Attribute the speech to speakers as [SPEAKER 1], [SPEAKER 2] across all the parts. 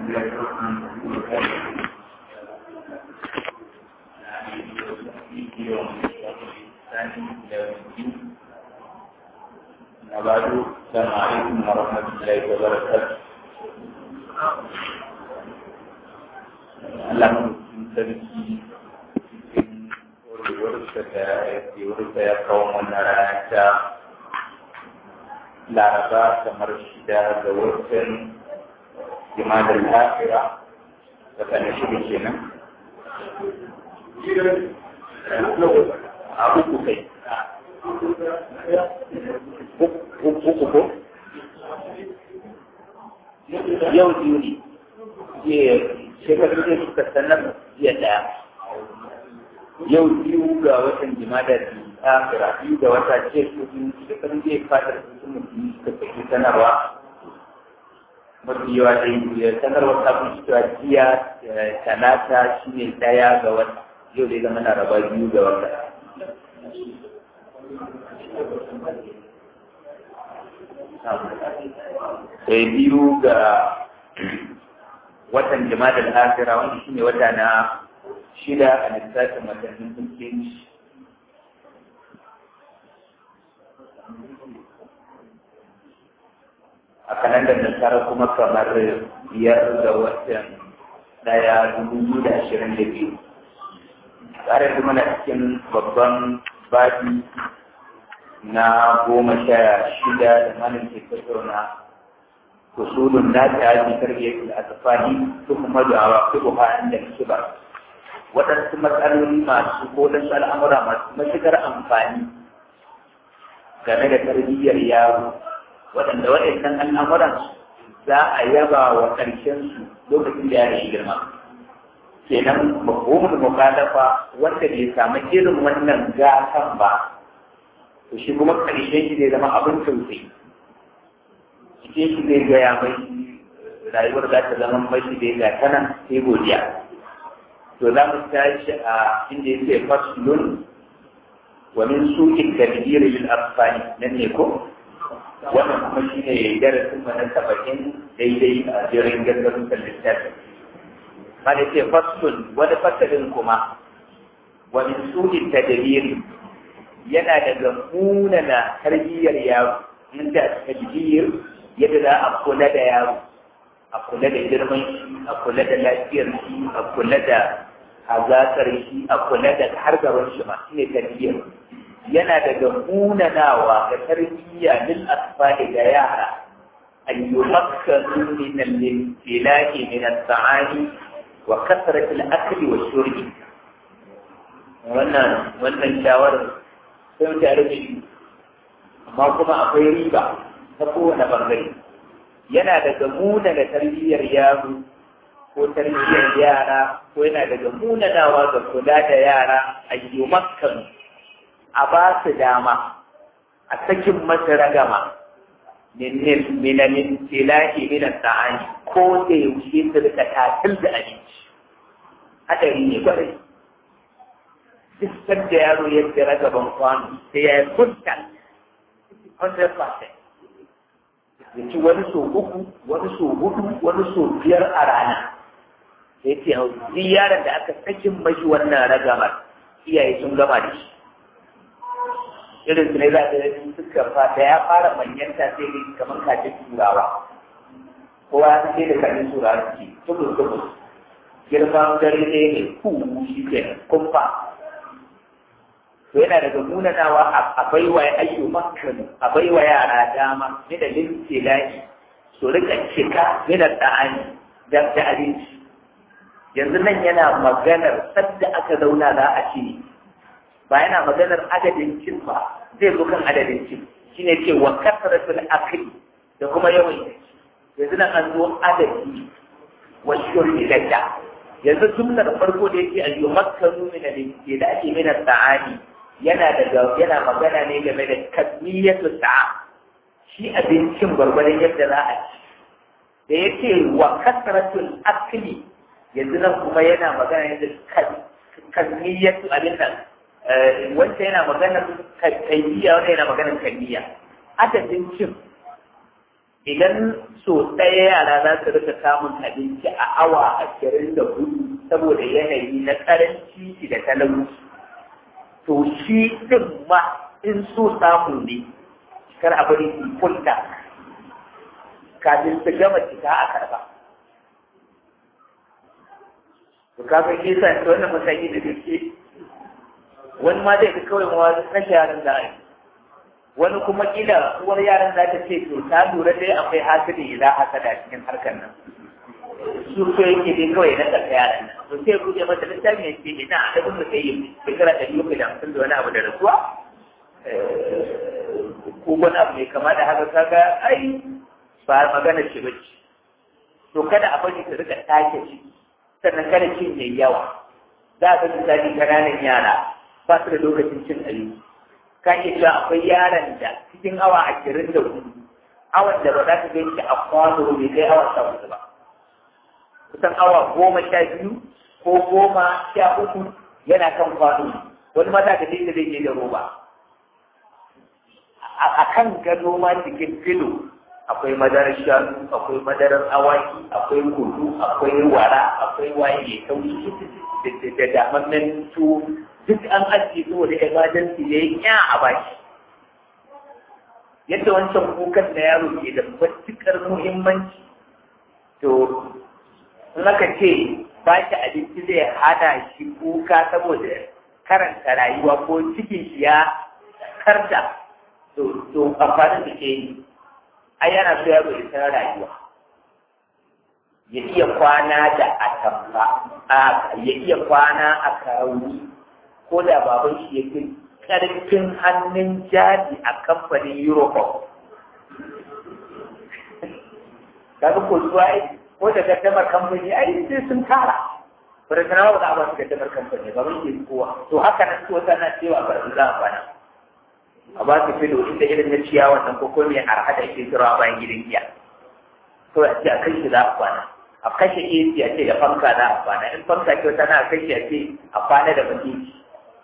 [SPEAKER 1] وبعد السلام عليكم ورحمة الله وبركاته Allah sarki cikin warwarsa da yawarsa ya kawo wannan rana ta laraba kamar shida ga watan jimadar lafira da kan shida kenan a uku kai uku ko yau biyu ne shekaru da suka sanar jiya daya yau biyu ga watan jimada ta fira biyu ga wata ce kudin shekaru zai fadar su mutum suka fi sanarwa mafi yawa da yi sanarwa ta fi cewa jiya talata shi ne daya ga wata yau dai zama na raba biyu ga wata sai biyu ga watan jama'ar al'afira wanda shi ne wata na shida a lissafin watannin musulunci a kalandar nasara kuma kamar biyar ga watan daya dubu da ashirin da biyu tare da mana cikin babban babi na goma sha shida da malin ke tattauna usul الناس في تربية الأطفال ثم عواقبها عند الكبر waɗansu matsaloli masu ko waɗansu al'amura masu matuƙar amfani game da tarbiyyar yaro waɗanda waɗannan al'amuran za a yaba wa ƙarshensu lokacin da yaro ya girma kenan mafhumul mukalafa wanda bai samu irin wannan gatan ba to shi kuma ƙarshen shi zai zama abin tausayi cikin shi zai gaya mai rayuwar za ta zama mai shi dai ga tana sai godiya to za mu tashi a inda ya ce faslun wa min sukin tadbir lil afsani nan ne ko wannan kuma shi ne darasin mu na saba'in daidai a jirin gaggarin littafi ma da ce faslun wani fasalin kuma wa min sukin tadbir yana daga munana tarbiyyar yaro in da tadbir yadda za a kula da yaro a kula da girman shi a kula da lafiyar shi a kula da hazakar shi a kula da hargaron shi ma shine tarbiyyar yana daga munanawa ga tarbiyya lil asfali ga yara an yumakkanu min al-ilahi min al-ta'ani wa kasrat al-akli wa shurbi wannan wannan shawarar sai ta rubuce amma kuma akwai riba ta kowane bangare yana daga muna da tarbiyyar yaro ko tarbiyyar yara ko yana daga munanawa ga kula da yara a yi makkan a ba su dama a sakin masa ragama minamin tilahi minan ta'ani ko da yaushe su rika tatil da abinci hadari ne kwarai duk da yaro yadda ragaban kwano sai ya yi kunta 100% ya ci wani so uku wani so hudu wani so biyar a rana sai ce hau yaron da aka sakin mashi wannan ragamar iyaye sun gama da shi irin su ne za ka yi suka fata ya fara manyanta sai ne kamar kajin turawa kowa ya sai da kajin turawa ce tubus tubus girman dare ne ne ku shi ke kumfa to yana daga munanawa a baiwa ayyu makkan a baiwa yara dama ne da lintilahi su rika cika ne da ta'ani da da abinci yanzu nan yana maganar sadda aka zauna za a ci ba yana maganar adadin cin ba zai zo kan adadin cin shine ce wa kasratul akli da kuma yawan yanzu nan an zo adadi wa shurbi da yanzu jumlar farko da yake ayyu makkanu min al-lintilahi min at-ta'ani yana daga yana magana ne game da kasmiyatu sa'a shi abincin gwargwadon yadda za a ci da yake wa kasratul akli yanzu nan kuma yana magana ne da kasmiyatu abin nan wanda yana magana kaifiya wanda yana magana kaifiya adadin cin idan so ɗaya yara za su rika samun abinci a awa ashirin da hudu saboda yanayi na ƙaranci da talauci to shi ɗin ma in so samu ne kar a bari su kunta kafin su gama cika a karba to kafin kisa ta wannan mataki da gaske wani ma zai ga kawai ma kashe yaran da ai wani kuma kila uwar yaran za ta ce to ta lura dai akwai hasidi idan hasada cikin harkar nan su so yake dai kawai na tsaka yaran nan to sai buɗe mata littafi ya ce ina a dabin da kai yi shekara ɗari uku da hamsin da wani abu da rasuwa ko wani abu mai kama da haka kaga ai ba magana ce bace to kada a bari ka rika take shi sannan kada cin yayi yawa za ka misali kananan yara ba su da lokacin cin abinci ka iya cewa akwai yaron da cikin awa ashirin da hudu awan da ba za ka gan shi a kwano bai kai awa sha hudu ba kusan awa goma sha biyu ko goma sha uku yana kan kwano wani ma za ka je da zai je da roba a kan gado ma cikin filo akwai madarar shanu akwai madarar awaki akwai kudu akwai wara akwai waye mai taushi da damammen su duk an ajiye saboda emergency ya yi ya a baki yadda wancan kukan na yaro ke da matuƙar muhimmanci to in aka ce ba shi abinci zai hana shi kuka saboda karanta rayuwa ko cikin shi ya karda to amfanin da ke yi ai yana so yaro ya san rayuwa ya iya kwana da atamfa ya iya kwana a karauni ko da baban shi ya fi karfin hannun jari a kamfanin Europol. Kaga ko zuwa ko da gaddamar kamfani ai sai sun tara. Bari sana ba za a ba su gaddamar kamfani ba mun yi kowa. To haka nan ko tana cewa ba su za a kwana. A ba su filo inda irin na ciyawa nan ko kuma a hada ke tura bayan gidan giya. To a ce a kai shi za a kwana. A kashe AC a ce da fanka za a kwana. In fanka ce wata na kashe a ce a kwana da bakiki.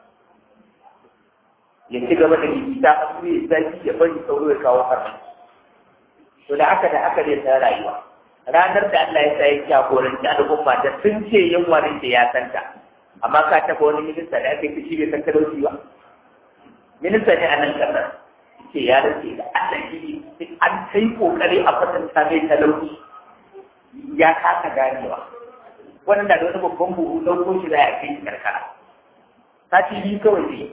[SPEAKER 1] ya ci gaba da gigita a su ya zafi ya bari sauro ya kawo farmaki to da haka da haka zai san rayuwa ranar da Allah ya sa ya jagoranci al'umma da sun ce yin wani da ya santa amma ka taɓa wani minista da aka yi shi bai san talauci ba minista ne a nan ƙasar ce ya rage da Allah shi an kai kokari a kwatanta mai talauci ya kasa ganewa wannan da wani babban buhu ɗauko shi za a kai shi karkara sati biyu kawai ne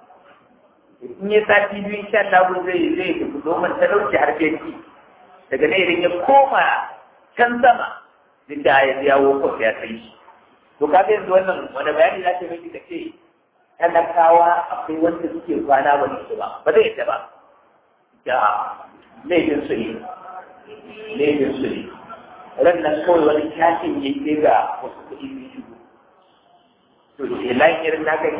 [SPEAKER 1] in yi sati biyu insha Allah zai zai tafi domin talauci har fenti daga nan idan ya koma can sama duk da ya yawo ko ya kai shi to ka yanzu wannan wani bayani za ta miki ka ce talakawa akwai wanda suke kwana ba su ba ba zai yadda ba ya laifin su ne laifin su ne ran nan kawai wani kyashin ya yi ga wasu kuɗi biyu to sai layin irin na gani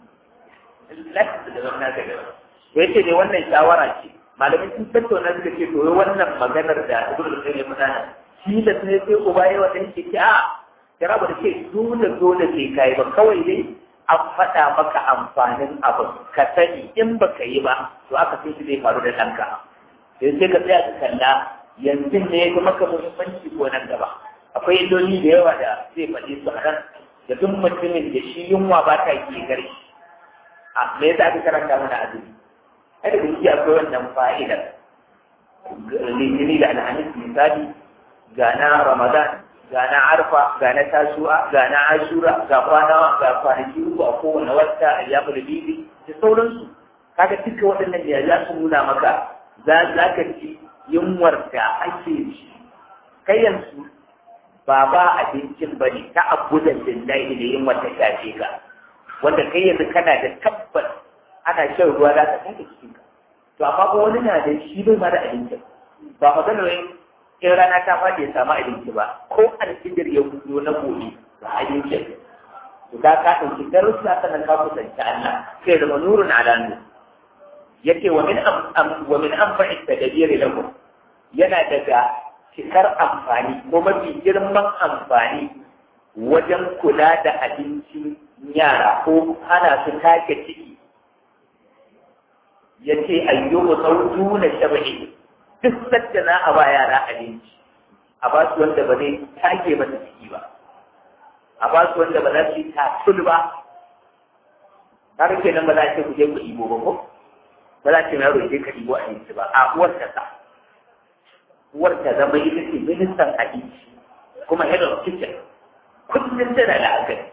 [SPEAKER 1] lafi da zama naka da ya ce dai wannan shawara ce malamai sun tattauna suka ce to wannan maganar da ibn al-qayyim ya faɗa shi da sai sai uba yayi wannan ke ce a kira ba da ce dole dole sai kai ba kawai dai an faɗa maka amfanin abu ka sani in baka yi ba to aka sai shi zai faru da ɗanka sai sai ka tsaya ka kalla yanzu ne ya maka muhimmanci ko nan gaba akwai illoli da yawa da zai faɗi su a nan da duk mutumin da shi yunwa ba ta ke gare shi a me yasa aka karanta mana azumi ai da gaske akwai wannan fa'idar litini da alhamis misali ga na ramadan ga na arfa ga na tasu'a ga na ashura ga kwana ga kwanaki uku a kowane wata a yamu da bibi da sauransu kaga duka waɗannan da za su nuna maka za za ka ci yunwar da ake ci kai yanzu ba ba abincin bane ta abudan lillahi da yunwar ta shafe ka wanda kai yanzu kana da tabbas ana shan ruwa za ka sake cikin ka to amma ko wani na da shi bai ma da abinci ba magana wai in rana ta faɗi ya samu abinci ba ko alfijir ya fito na gobe ba abinci to da ka ɗauki darussa sannan ka kusanci Allah sai da nurun ala nur yace wa min am wa min anfa'i tadbiri lahu yana daga cikar amfani ko mafi girman amfani wajen kula da abinci yara ko hana su take ciki ya ce ayyubu sautu na shaba'i duk sadda za a ba yara abinci a ba su wanda ba zai take masa ciki ba a ba su wanda ba za su yi tatul ba har kenan ba za a ce ku je ku ɗibo ba ko ba za a ce yaro je ka ɗibo abinci ba a uwar ta sa uwar ta zama ita ce ministan abinci kuma head of kitchen kullum tana da akari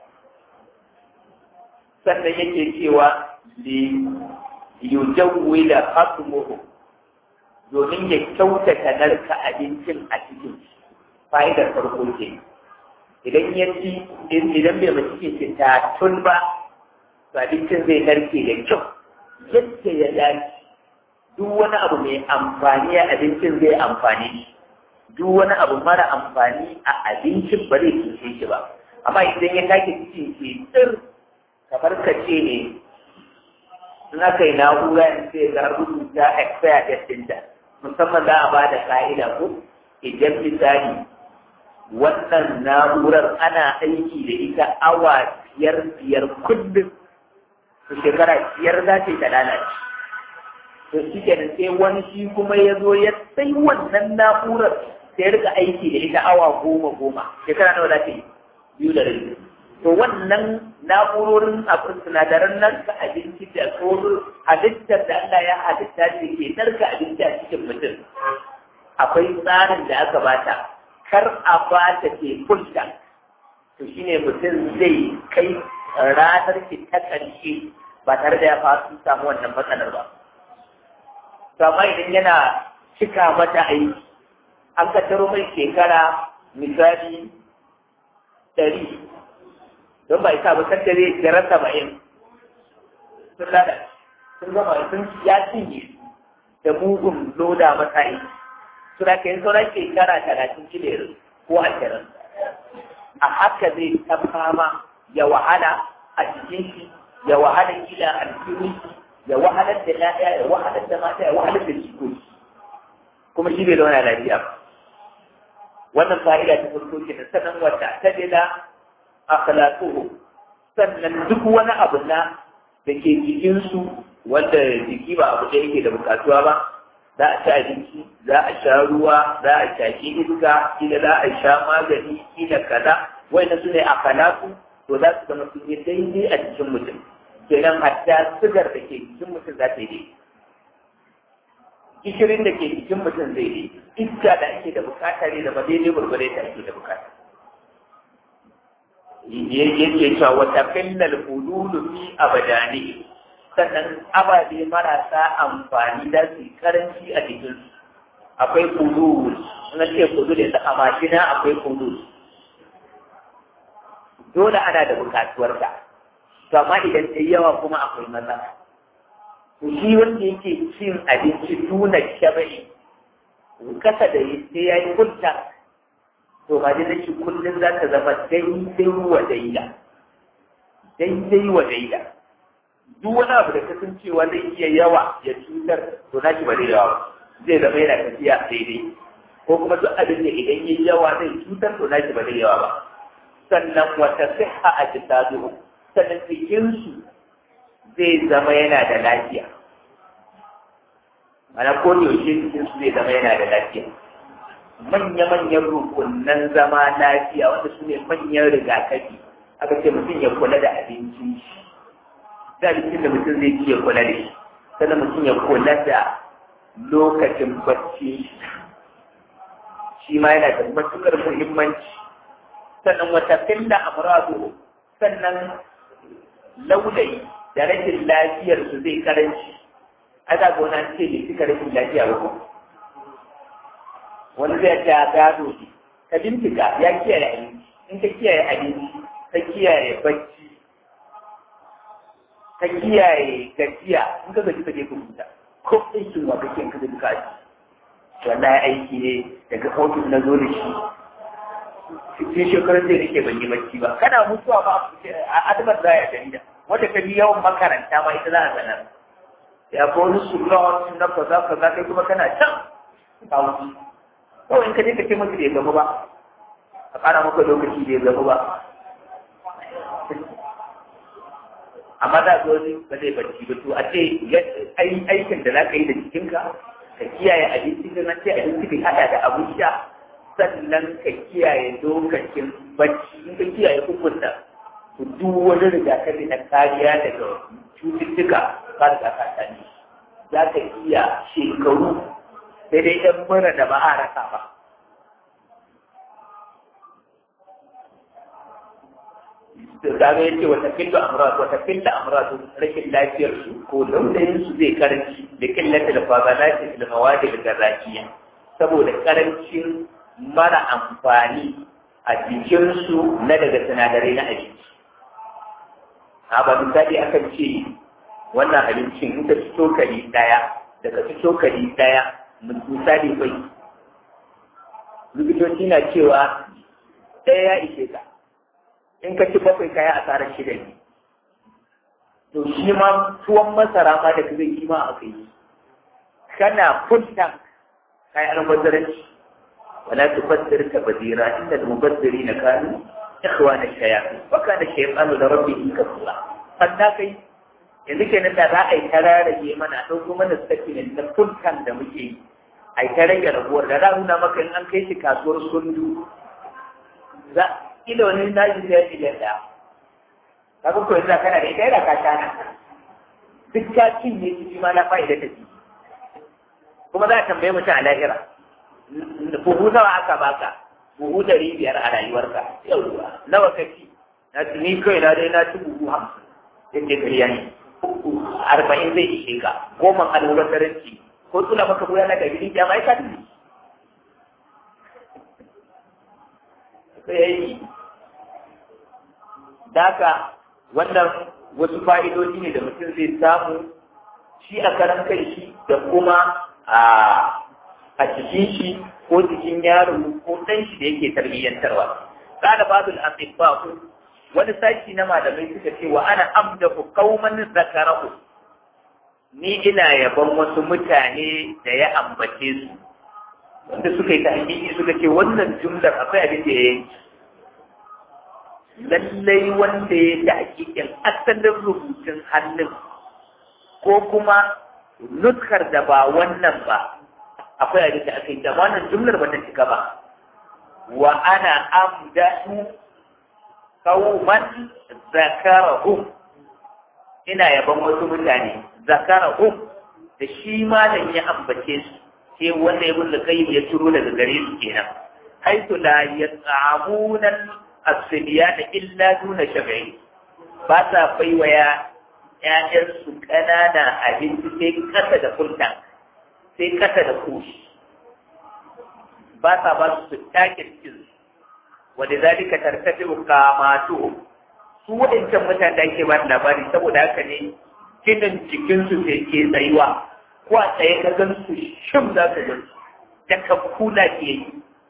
[SPEAKER 1] sannan yake cewa li yujawwila hasmuhu domin ya kyautata narka abincin a cikin fa'idar farko ke idan ya ci idan bai mace ke ce ta tun ba to abincin zai narke da kyau yadda ya dace duk wani abu mai amfani a abincin zai amfani duk wani abu mara amfani a abincin ba zai cuce shi ba amma idan ya take cikin ke tsir kamar ka ce ne in aka yi na'ura in sai ga rubuta expire date ɗinta musamman za a ba da ka'ida ko idan misali wannan na'urar ana aiki da ita awa biyar biyar kullum to shekara biyar za ta yi ta lalace to shi kenan sai wani shi kuma ya zo ya sai wannan na'urar sai ya rika aiki da ita awa goma goma shekara nawa za ta yi biyu da rabi to wannan na'urorin abin sinadaran nan ka abinci da tsoro halittar da Allah ya halitta ce ke narka abinci a cikin mutum akwai tsarin da aka bata kar a bata ke kulta to shine mutum zai kai ranar ki ta ƙarshe ba tare da ya fasu samu wannan matsalar ba to amma idan yana cika mata aiki an ka taro mai shekara misali ɗari don ba isa ba kan dare daren saba'in sun lada sun gama sun ya cinye da mugun loda matsayi suna kai sauran shekara talatin kilere ko ashirin a haka zai ta fama ya wahala a cikin shi ya wahala kila a cikin shi ya wahalar da ya'ya ya wahalar da mata ya wahalar da jikoki kuma shi bai zauna lafiya ba wannan fa'ida ta farko ke da sanan wata ta dila akhlaquhu sannan duk wani abu na da ke jikinsu wanda jiki ba abu da yake da bukatuwa ba za a ci abinci za a sha ruwa za a shaki iska kila za a sha magani kila kaza wanda su ne akhlaqu to za su zama sun yi daidai a cikin mutum kenan hatta sigar da ke jikin mutum za ta yi daidai gishirin da ke jikin mutum zai yi iska da ake da bukata ne da ba daidai gurgure da ake da bukata yake cewa wata finnal hululu fi abadani sannan ababe marasa amfani da su karanci a jikin akwai hulul na ce hulul da a mashina akwai hulul dole ana da bukatuwar ta to amma idan ta yawa kuma akwai matsala shi wanda yake cin abinci tuna shabai kasa da sai ya yi kunta to ba da nake kullum za ta zama daidai wa daida daidai wa daida duk wani abu da kasancewa zai iya yawa ya cutar to na ba zai yawa zai zama yana tafiya daidai ko kuma duk abin da idan ya yawa zai cutar to na ba zai yawa ba sannan wata siha a jisadu sannan jikinsu zai zama yana da lafiya mana ko da yaushe jikinsu zai zama yana da lafiya manya-manyan rukunan zama lafiya wanda su ne manyan rigakafi aka ce mutum ya kula da abinci shi da abincin da mutum zai ci ya kula da shi sannan mutum ya kula da lokacin bacci shi ma yana da matuƙar muhimmanci sannan wata filla amradu sannan laulayi da rashin lafiyarsu zai karanci ana gona ce ne suka rashin lafiya ba ko wani zai ta gado ne ka bincika ya kiyaye abinci in ka kiyaye abinci ka kiyaye bacci ka kiyaye gajiya in ka gaji ka je ka huta ko aikin wa kake in ka gaji ka ji wallahi aiki ne daga ofis na zo da shi cikin shekarar da nake ban yi bacci ba kana mutuwa ba a adamar za ya jarida wanda ka bi yawan makaranta ma ita za a sanar ya ko wani sulon na kaza kaza kai kuma kana can ka wuce kawai in ka je ka ce masa da ya gaba ba a ƙara maka lokaci da ya gaba ba amma za zo ne ba zai bacci ba to a ce aikin da za ka yi da jikinka ka kiyaye abinci da nan sai abinci bai hada da abin sha sannan ka kiyaye lokacin bacci in ka kiyaye hukunta to duk wani rigakafi na kariya daga cututtuka ba da ka sani za ka iya shekaru sai dai ɗan mura da ba a rasa ba kaga yace wata killu amrad wata killu amrad rashin lafiyar su ko launayin su zai karanci da killata da fadalati da mawadi da zakiya saboda karancin mara amfani a jikin su na daga sinadarai na abinci a ba misali akan ce wannan abincin in ka ci cokali daya daga ci cokali daya misali bai likitoci na cewa ɗaya ya ishe ka in ka ci bakwai kaya asarar shida ne to shi ma tuwon masara ma da zai kima a kai kana funta kai almubazzaranci wala tubazzir ka bazira inda almubazziri na kanu ikhwana shayatin wa kana shaytanu da rabbihi kafura fanda kai yanzu kenan da za a yi tararage mana ɗauko mana statement na funtan da muke yi a yi ta rage rabuwar da za nuna maka in an kai shi kasuwar sundu za kila wani naji sai miliyan ɗaya kaga ko yanzu kana da ita yana ka shana duk ka cinye shi ma na fa'ida ta ci kuma za a tambaye mutum a lahira buhu nawa aka baka buhu ɗari biyar a rayuwarka yauwa nawa ka ci na ci ni kai na dai na ci buhu hamsin yake ƙarya ne arba'in zai ishe ka goma alwubataranci ko tsula maka buya na gari ya mai ka sai ya yi daga wannan wasu fa'idoji ne da mutum zai samu shi a karan kai shi da kuma a cikin shi ko jikin yaro ko ɗan shi da yake tarbiyyantarwa kada babul asibba wani sashi na malamai suka ce wa ana amdahu qauman zakarahu ni ina yaban wasu mutane da ya ambace su wanda suka yi ta hakiki suka ce wannan jumlar akwai abin da ya yi lallai wanda ya ta hakikin asalin rubutun hannun ko kuma nuskar da ba wannan ba akwai abin da aka yi da wannan jumlar ba ta cika ba wa ana amdahu qauman zakarahum ina yaban wasu mutane zakarahum da shi malam ya ambace su sai wanda ya bulla kai ya turo daga gare su kenan haitu la yat'amuna as-sibyana illa duna shab'i ba sa baiwa ya ƴaƴan su ƙanana abinci sai kasa da kulta sai kasa da kushi ba sa ba su take cikin wanda zalika tartafi kamatu su waɗancan mutane da ake ba labari saboda haka ne ginin jikinsu sai ke tsayuwa ko a tsaye ka gan su shim za ka gan su da ka kula ke yi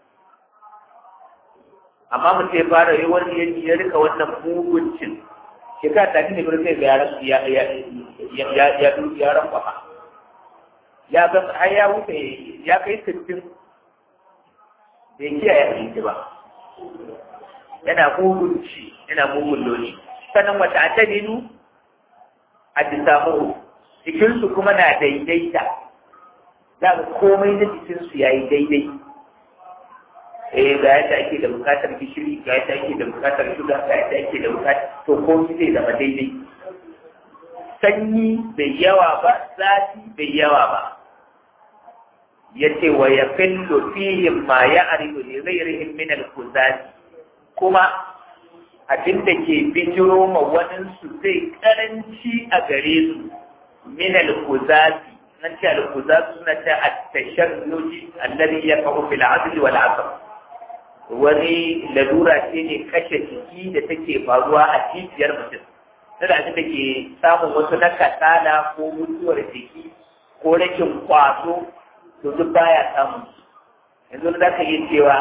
[SPEAKER 1] amma mutum ya fara yi wani yanki ya rika wannan muguncin shekara ta ne birnin ga yaran ya ya ya ya ya yaran kwafa ya ga har ya wuce ya kai sittin bai kiyaye abinci ba yana mugunci yana mugun loni sannan wata a ta ninu a disamu jikinsu kuma na daidaita za ga komai na jikinsu ya yi daidai eh ga yadda ake da bukatar gishiri ga yadda ake da bukatar shuga ga yadda ake da bukatar to komai zai zama daidai sanyi bai yawa ba zafi bai yawa ba yace wa yaqillu fihim ma ya'rifu li ghayrihim min al-kuzati kuma abin da ke bijiro ma waɗansu zai karanci a gare su min al-kuzati nan ce al-kuzati suna ta at-tashannuji alladhi yaqa'u fil 'adl wal 'asr wani lalura ce ne kashe jiki da take faruwa a cibiyar mutum tana abin da ke samun wasu na kasala ko mutuwar jiki ko rashin kwaso to duk baya samu yanzu za ka yi cewa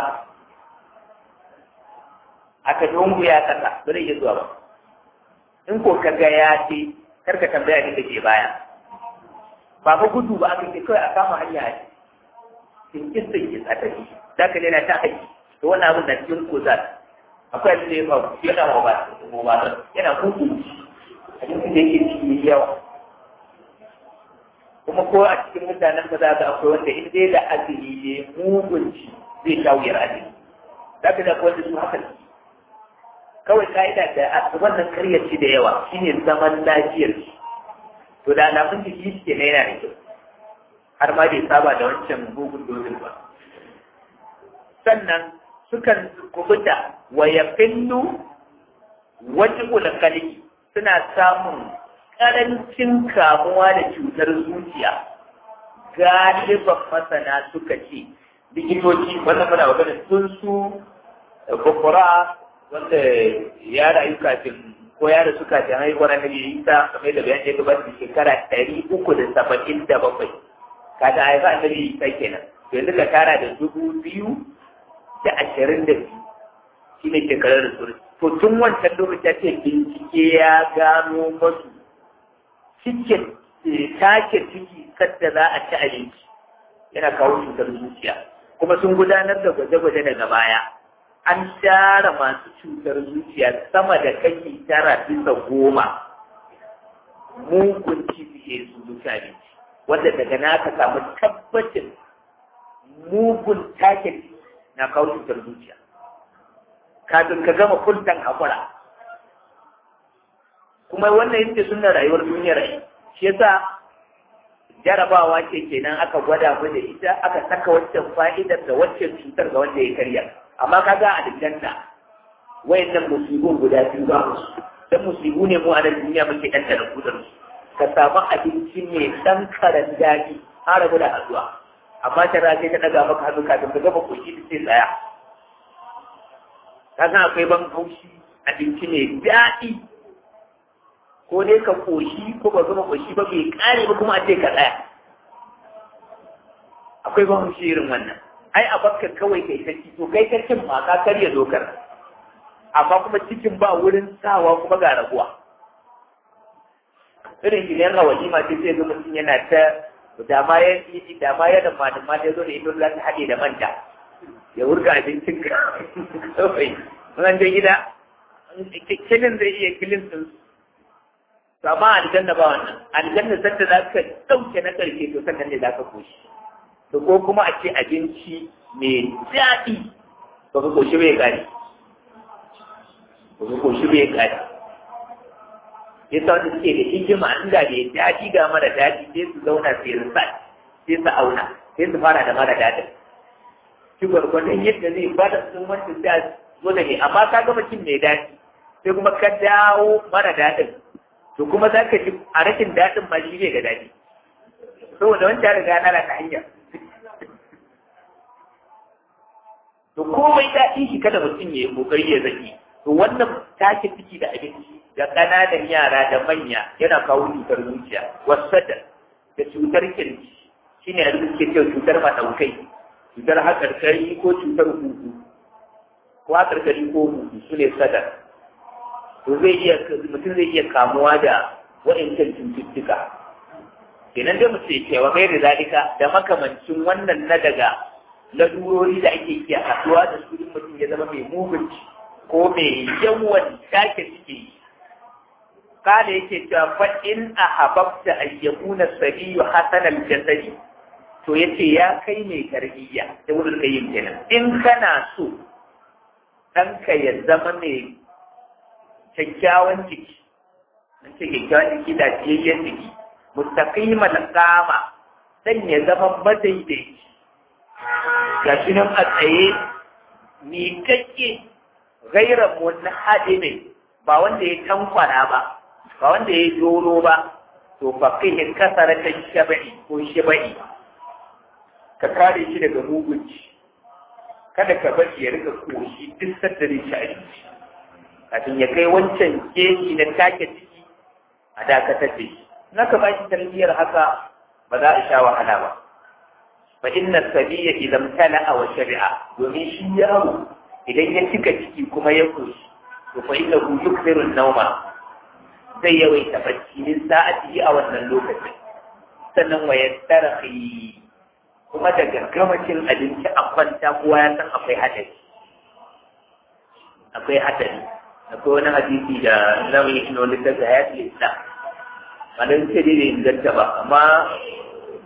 [SPEAKER 1] aka dungu ya kasa ba zai iya zuwa ba in ko ka ga ya ce kar ka tambaya ni da ke baya ba fa gudu ba aka ce kawai a kama hanya a cikin cikin a tafi za ka daina ta haƙi to wannan abin da cikin kuzar akwai abin da ya faru yana wa ba yana kuku abin da yake ciki yawa kuma ko a cikin mutanen ba za ka akwai wanda in dai da azumi ne mugunci zai sha wuyar azumi za ka da wanda su haka kawai ka'ida da asuban nan karyarci da yawa shine zaman lafiyar shi to da alamun jiki shi ke na yana da kyau har ma bai saba da wancan mugun dozin ba sannan sukan kubuta wa yaqillu wajibul qalbi suna samun karancin kamuwa da cutar zuciya galiban masana suka ce likitoci wannan muna magana sun su bukura wanda ya rayu kafin ko ya rasu kafin haihuwar annabi isa kamar da bayan ya gabata da shekara ɗari uku da saba'in da bakwai kaga haifa annabi isa kenan yanzu ka tara da dubu biyu da ashirin da biyu shi ne shekarar da suri to tun wancan lokaci ce bincike ya gano masu cikin take ciki kadda za a ci abinci yana kawo cutar zuciya kuma sun gudanar da gwaje-gwaje daga baya an share masu cutar zuciya sama da kashi tara bisa goma mugun cibiye su zuciya abinci wanda daga na ka samu tabbacin mugun take na kawo cutar zuciya kafin ka gama kuntan hakura kuma wannan yake suna rayuwar duniyar rai shi yasa jarabawa ce kenan aka gwada mu da ita aka saka waccan fa'idar da waccan cutar ga wanda ya karya amma kaga a aljanna wayannan musibun guda biyu ba su dan musibu ne mu a nan duniya muke dan da kudin su ka samu abinci mai dan karan daɗi har rabu da hazuwa amma ta rage ta daga maka hannu kafin ka gama koshi da sai tsaya ka san akwai ban haushi abinci mai daɗi ko dai ka koshi ko ba gama koshi ba bai kare ba kuma a ce ka tsaya akwai ban haushi irin wannan ai a bakka kawai kai ta to kai ta cin ma ka karya dokar amma kuma cikin ba wurin sawa kuma ga raguwa irin gidan rawalima ce sai ga mutum yana ta da ma ya da ma ya da madan ma ya zo da ita za ta haɗe da manta ya wurga abincin ka kawai wannan je gida kilin zai iya kilin din su amma aljanna ba wannan aljanna sanda za ka ɗauke na ƙarshe to sannan ne za ka koshi to ko kuma a ce abinci mai daɗi ba ka koshi bai ƙari ba ka koshi bai ƙari ya sa wanda suke da hikima inda da daɗi ga mara daɗi sai su zauna sai su sa sai su auna sai su fara da mara daɗin shi gwargwadon yadda zai ba da sun wanda sai zo da ne amma ka gama cin mai daɗi sai kuma ka dawo mara daɗin to kuma za ka ji a rashin daɗin ma shi ne ga daɗi saboda wancan riga na ta hanya to komai daɗin shi kada mutum ya yi kokari ya zaki to wannan take ciki da abinci da ƙananan yara da manya yana kawo cutar zuciya wasada da cutar kirji shine a suke cewa cutar maɗaukai cutar haƙarƙari ko cutar huhu ko haƙarƙari ko huhu su ne sadar to zai iya mutum zai iya kamuwa da wa'incan cututtuka kenan dai mutum ya cewa mai da zalika da makamancin wannan na daga lalurori da ake iya haɗuwa da su mutum ya zama mai mugunci ko mai yawan take suke yi kada yake cewa fa in ahabbta an yakuna sabiyu hasanal jasadi to yace ya kai mai tarbiyya da wurin kayyim kenan in kana so ɗanka ya zama mai kyakkyawan jiki an ce kyakkyawan jiki da ciyayyen jiki mustaqimal qama dan ya zama madaidaici ga shi nan a tsaye miƙaƙƙe gairan wani haɗe ne ba wanda ya tankwana ba ba wanda ya doro ba to faqihin kasara ta shaba'i ko shaba'i ka kare shi daga mugunci kada ka bari ya rika koshi duk sadda zai ci abinci kafin ya kai wancan keji na take ciki a dakatar da shi na ka ba shi tarbiyyar haka ba za a sha wahala ba fa inna sabiya idan tala'a wa shari'a domin shi yaro idan ya cika ciki kuma ya koshi to fa inna hu yukthiru an-nawma zai yawaita bacci min sa'ati a wannan lokacin sannan wa yastarhi kuma da gaggamacin abinci a kwanta kowa ya san akwai hadari akwai hadari akwai wani hadisi da zamu yi ino littafi hayatul islam malam ce dai bai inganta ba amma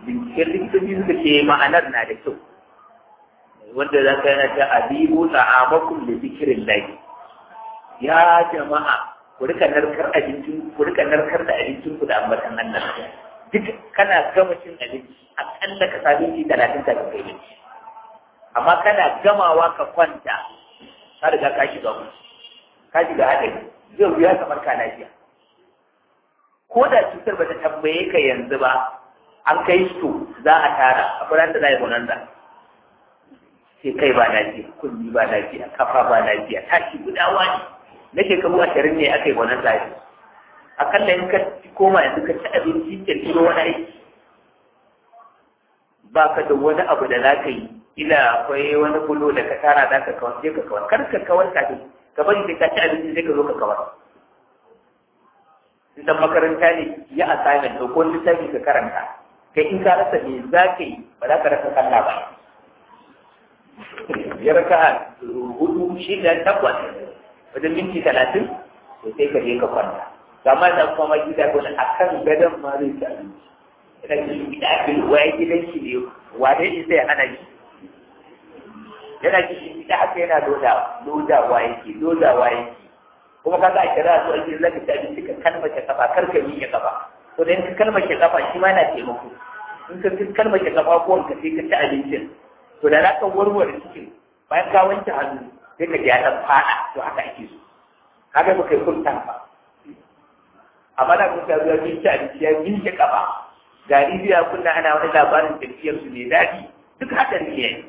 [SPEAKER 1] binciken likitoci suka ce ma'anar na da kyau wanda za ka yana ta abibu ta'amakum da zikirin lahi ya jama'a ku rika narkar abincin ku rika narkar da abincin ku da ambatan Allah duk kana gama cin abinci akalla ka sami shi talatin ka kai abinci amma kana gamawa ka kwanta ka riga ka shiga ku ka shiga haɗari zai wuya kamar ka lafiya ko da cutar bata tambaye ka yanzu ba an kai su za a tara a furan da za a yi bonanza sai kai ba lafiya kunni ba lafiya kafa ba lafiya tashi gudawa ne na shekaru ashirin ne aka yi bonanza ne akalla in ka koma yanzu ka ci abinci ka tiro wani aiki ba ka da wani abu da za ka yi ila akwai wani bulo da ka tara za ka kawar sai ka kawar kar ka kawar kafin ka bari sai ka ci abinci sai ka zo ka kawar dan makaranta ne ya assignment ko wani littafi ka karanta kai in ka rasa me za ka yi ba za ka rasa kalla ba ya raka hudu shida takwas wajen minti talatin to sai ka je ka kwanta amma da kuma gida ko a kan gadon ma zai ci abinci ina cikin gida abin waye gidan shi ne wane ne zai hana shi yana cikin gida haka yana lodawa lodawa yake lodawa yake kuma kaga a kira su ake zaka ci abinci ka kalmace kafa kar ka miƙe kafa to da in ka kalmace kafa shi ma yana taimako in ka kalmace kafa ko ka sai ka ci abincin to da zaka warware cikin bayan ka wanke hannu sai ka ji ya dan fada to haka ake so kaga ba kai kun ba amma da kun ta zuwa bin ci abinci ya miƙe kafa ga rijiya kunna ana wani labarin tafiyar su ne daɗi duk haka ne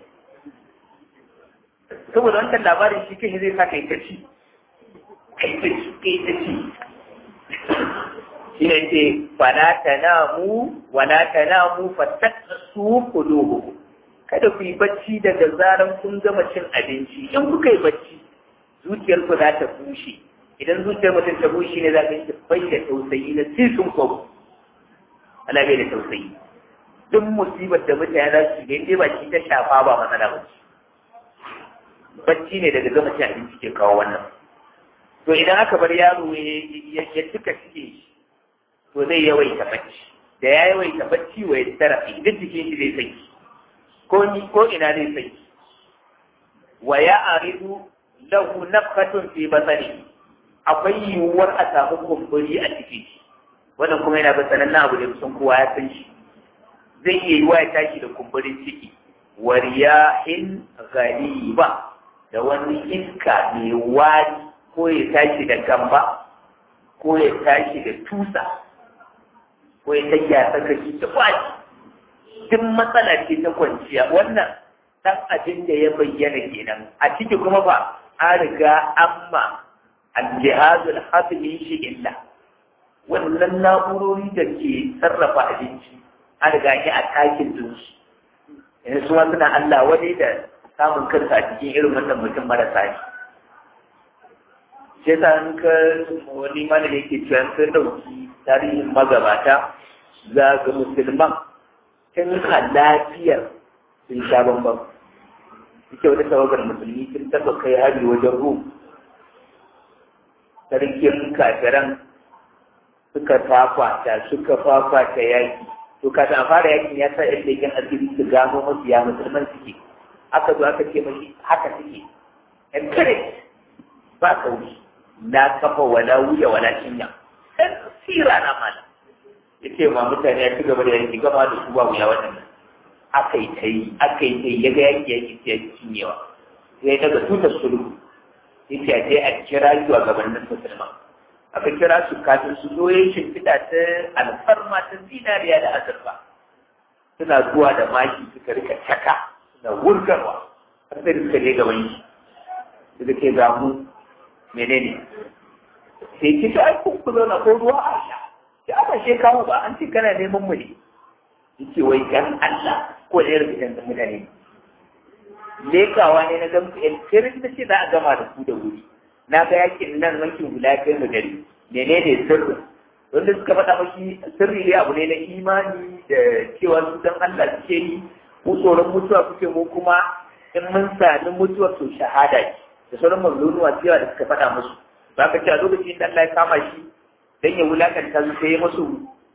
[SPEAKER 1] saboda wancan labarin shi kai zai sa kai ta ci kai ta ci kai ta ci shi ne ce fala tanamu wala tanamu fattasu qulubukum kada ku yi bacci daga zaran kun gama cin abinci in kuka yi bacci zuciyar ku za ta bushe idan zuciyar mutum ta bushe ne za ka yi bai da tausayi na sisun kwabo ana bai da tausayi duk musibar da mutane za su ga ba shi ta shafa ba matsala ba bacci ne daga gama cin abinci ke kawo wannan to idan aka bar yaro ya cika cike to zai yawaita bacci da ya yawaita bacci wa ya tarafi duk jikin shi zai saki ko ni ko ina zai saki wa ya aridu lahu nafhatun fi basari akwai yiwuwar a samu kumburi a cikin shi wannan kuma yana bin sanannen abu da kusan kowa ya san shi zai iya yiwa ya tashi da kumburin ciki wa riyahin ghaliba da wani iska mai wari ko ya tashi da gamba ko ya tashi da tusa ko ya tashi a tsakaki da kwaci duk matsala ce ta kwanciya wannan dan abin da ya bayyana kenan a ciki kuma ba an riga amma aljihazul hasili shi illa wannan na'urori da ke sarrafa abinci an riga shi a takin dinsu yanzu suma suna Allah wani da samun kansa a cikin irin wannan mutum marasa ne sai ta an ka wani mana da yake cewa sun dauki tarihin magabata za ga musulman tun a lafiyar sun sha bambam suke wata tawagar musulmi sun taɓa kai hari wajen rum sarkin kafiran suka fafata suka fafata yaki to kafin a fara yakin ya sa yan leken asiri su gano masu ya musulman suke aka zo aka ce mashi haka suke encourage ba kauri na kafa wala wuya wala cinya ɗan sira na mana ya ce ma mutane ya ci gaba da yanki gama da su ba wuya waɗannan aka yi ta yi aka yi ta yi ya ga yaki yaki ta yi cinyewa sai daga tutar sulhu ya ce a je a kira zuwa gabanin musulman aka kira su kafin su zo yin shimfiɗa ta alfarma ta zinariya da azurfa suna zuwa da maki suka rika caka suna wurgarwa har sai suka je gaban shi suka ce ga mu menene sai ki ta aikin ku zauna ko ruwa a sha ki aka she kawo ba an ce kana neman mu ne yace wai dan Allah ko da yarda dan mutane lekawa ne na gamsu yan kirin da ce za a gama da su da wuri na ga yakin nan wankin hula kai mu gari menene sirri wanda suka faɗa mashi sirri ne abu ne na imani da cewa su dan Allah suke yi mu tsoron mutuwa kuke mu kuma in mun sami mutuwa to shahada ce da sauran mazlunuwa cewa da suka faɗa musu ba ka ce a lokacin da Allah ya kama shi dan ya wulakanta su sai ya musu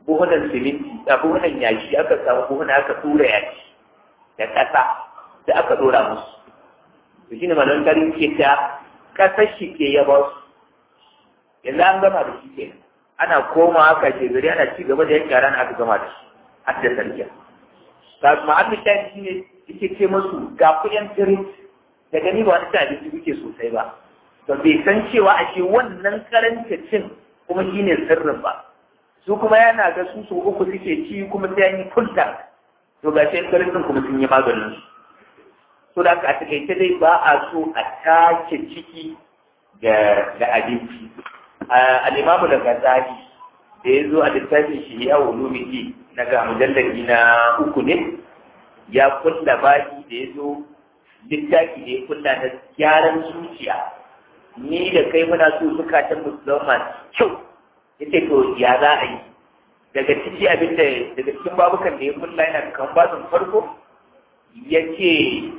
[SPEAKER 1] buhunan siminti a buhunan yashi aka samu buhuna aka tura yashi da ƙasa da aka ɗora musu to shine malamin tarihi ke ta ƙasar shi ke ya ba su yanzu an gama da shi ke ana koma aka ce gari ana ci gaba da yanke ran aka gama da shi har da sarki ga ma'amin shayi shi ne yake ce musu ga kuɗin tirit da gani ba wani cin abinci kuke sosai ba to bai san cewa ashe wannan karanta cin kuma shi ne sirrin ba su kuma yana ga su su uku suke ci kuma sai an yi kulta to ga shi karancin kuma sun yi maganin su so da a takaice dai ba a so a take ciki da abinci al'imamu da gazali da ya zo a littafin shi ya ulumiki na ga mujallabi na uku ne ya kulla baki da ya zo littafi da ya kulla na gyaran zuciya ni da kai muna so zukatan mu zama kyau yace to ya za a yi daga ciki abin da daga cikin babukan da ya kulla yana kan bazin farko yace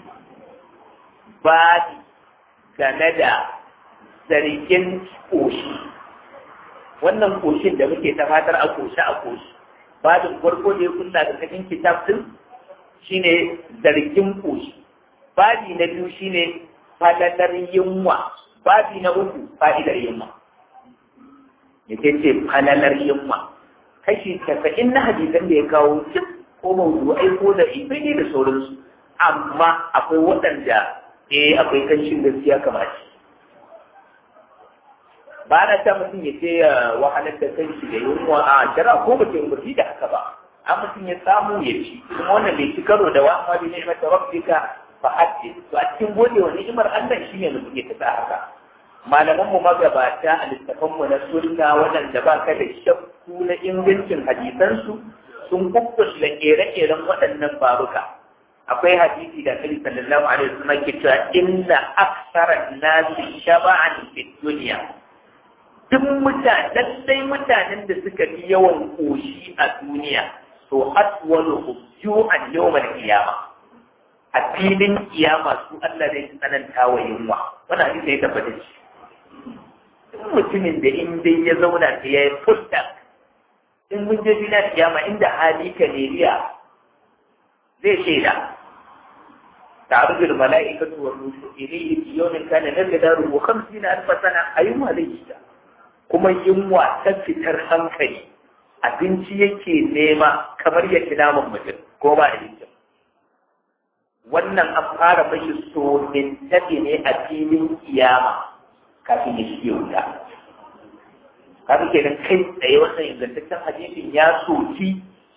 [SPEAKER 1] ba game da zargin koshi wannan koshin da muke ta fatar a koshi a koshi babin farko da ya kulla da cikin kitab din shine zargin koshi babi na biyu shine fadalar yunwa babi na uku fa'idar yunwa ya ce falalar yunwa kashi casa'in na hadisan da ya kawo duk ko mawdu'ai ko da ibai ne da sauransu amma akwai waɗanda eh akwai kanshin gaskiya kamar shi ba na ta mutum ya ce wahalar da kanshi da yunwa a jira ko ba ta umarni da haka ba an mutum ya samu ya ci kuma wannan bai ci karo da wa amma bi ni'mat rabbika fa haddith to a cikin gode wa ni'imar Allah shine mutum ya tafi haka malaman mu magabata a littafan mu na sunna waɗanda ba ka da shakku na ingancin hadisansu sun kukkulla kere-keren waɗannan babuka akwai hadisi da Nabi sallallahu alaihi wasallam ke cewa inna aksara nasi shaba'an fi dunya duk mutanen sai mutanen da suka fi yawan koshi a duniya to atwalu ju'an yawmal qiyamah a filin kiyama su Allah zai tsananta wa yunwa wannan hadisi ya tabbata shi mutumin da in dai ya zauna ta ya yi fusta in mun je duniya kiyama inda hali ka neriya zai shaida تعرض الملائكة والروح إليه في يوم كان مقداره خمسين ألف سنة أيما ليس kuma yunwa ta fitar hankali abinci yake nema kamar ya ci naman mutum ko ba abincin wannan an fara mashi so tafi ne a filin kiyama kafin ya shige wuta kafin kenan kai tsaye wannan ingantaccen hadisin ya soki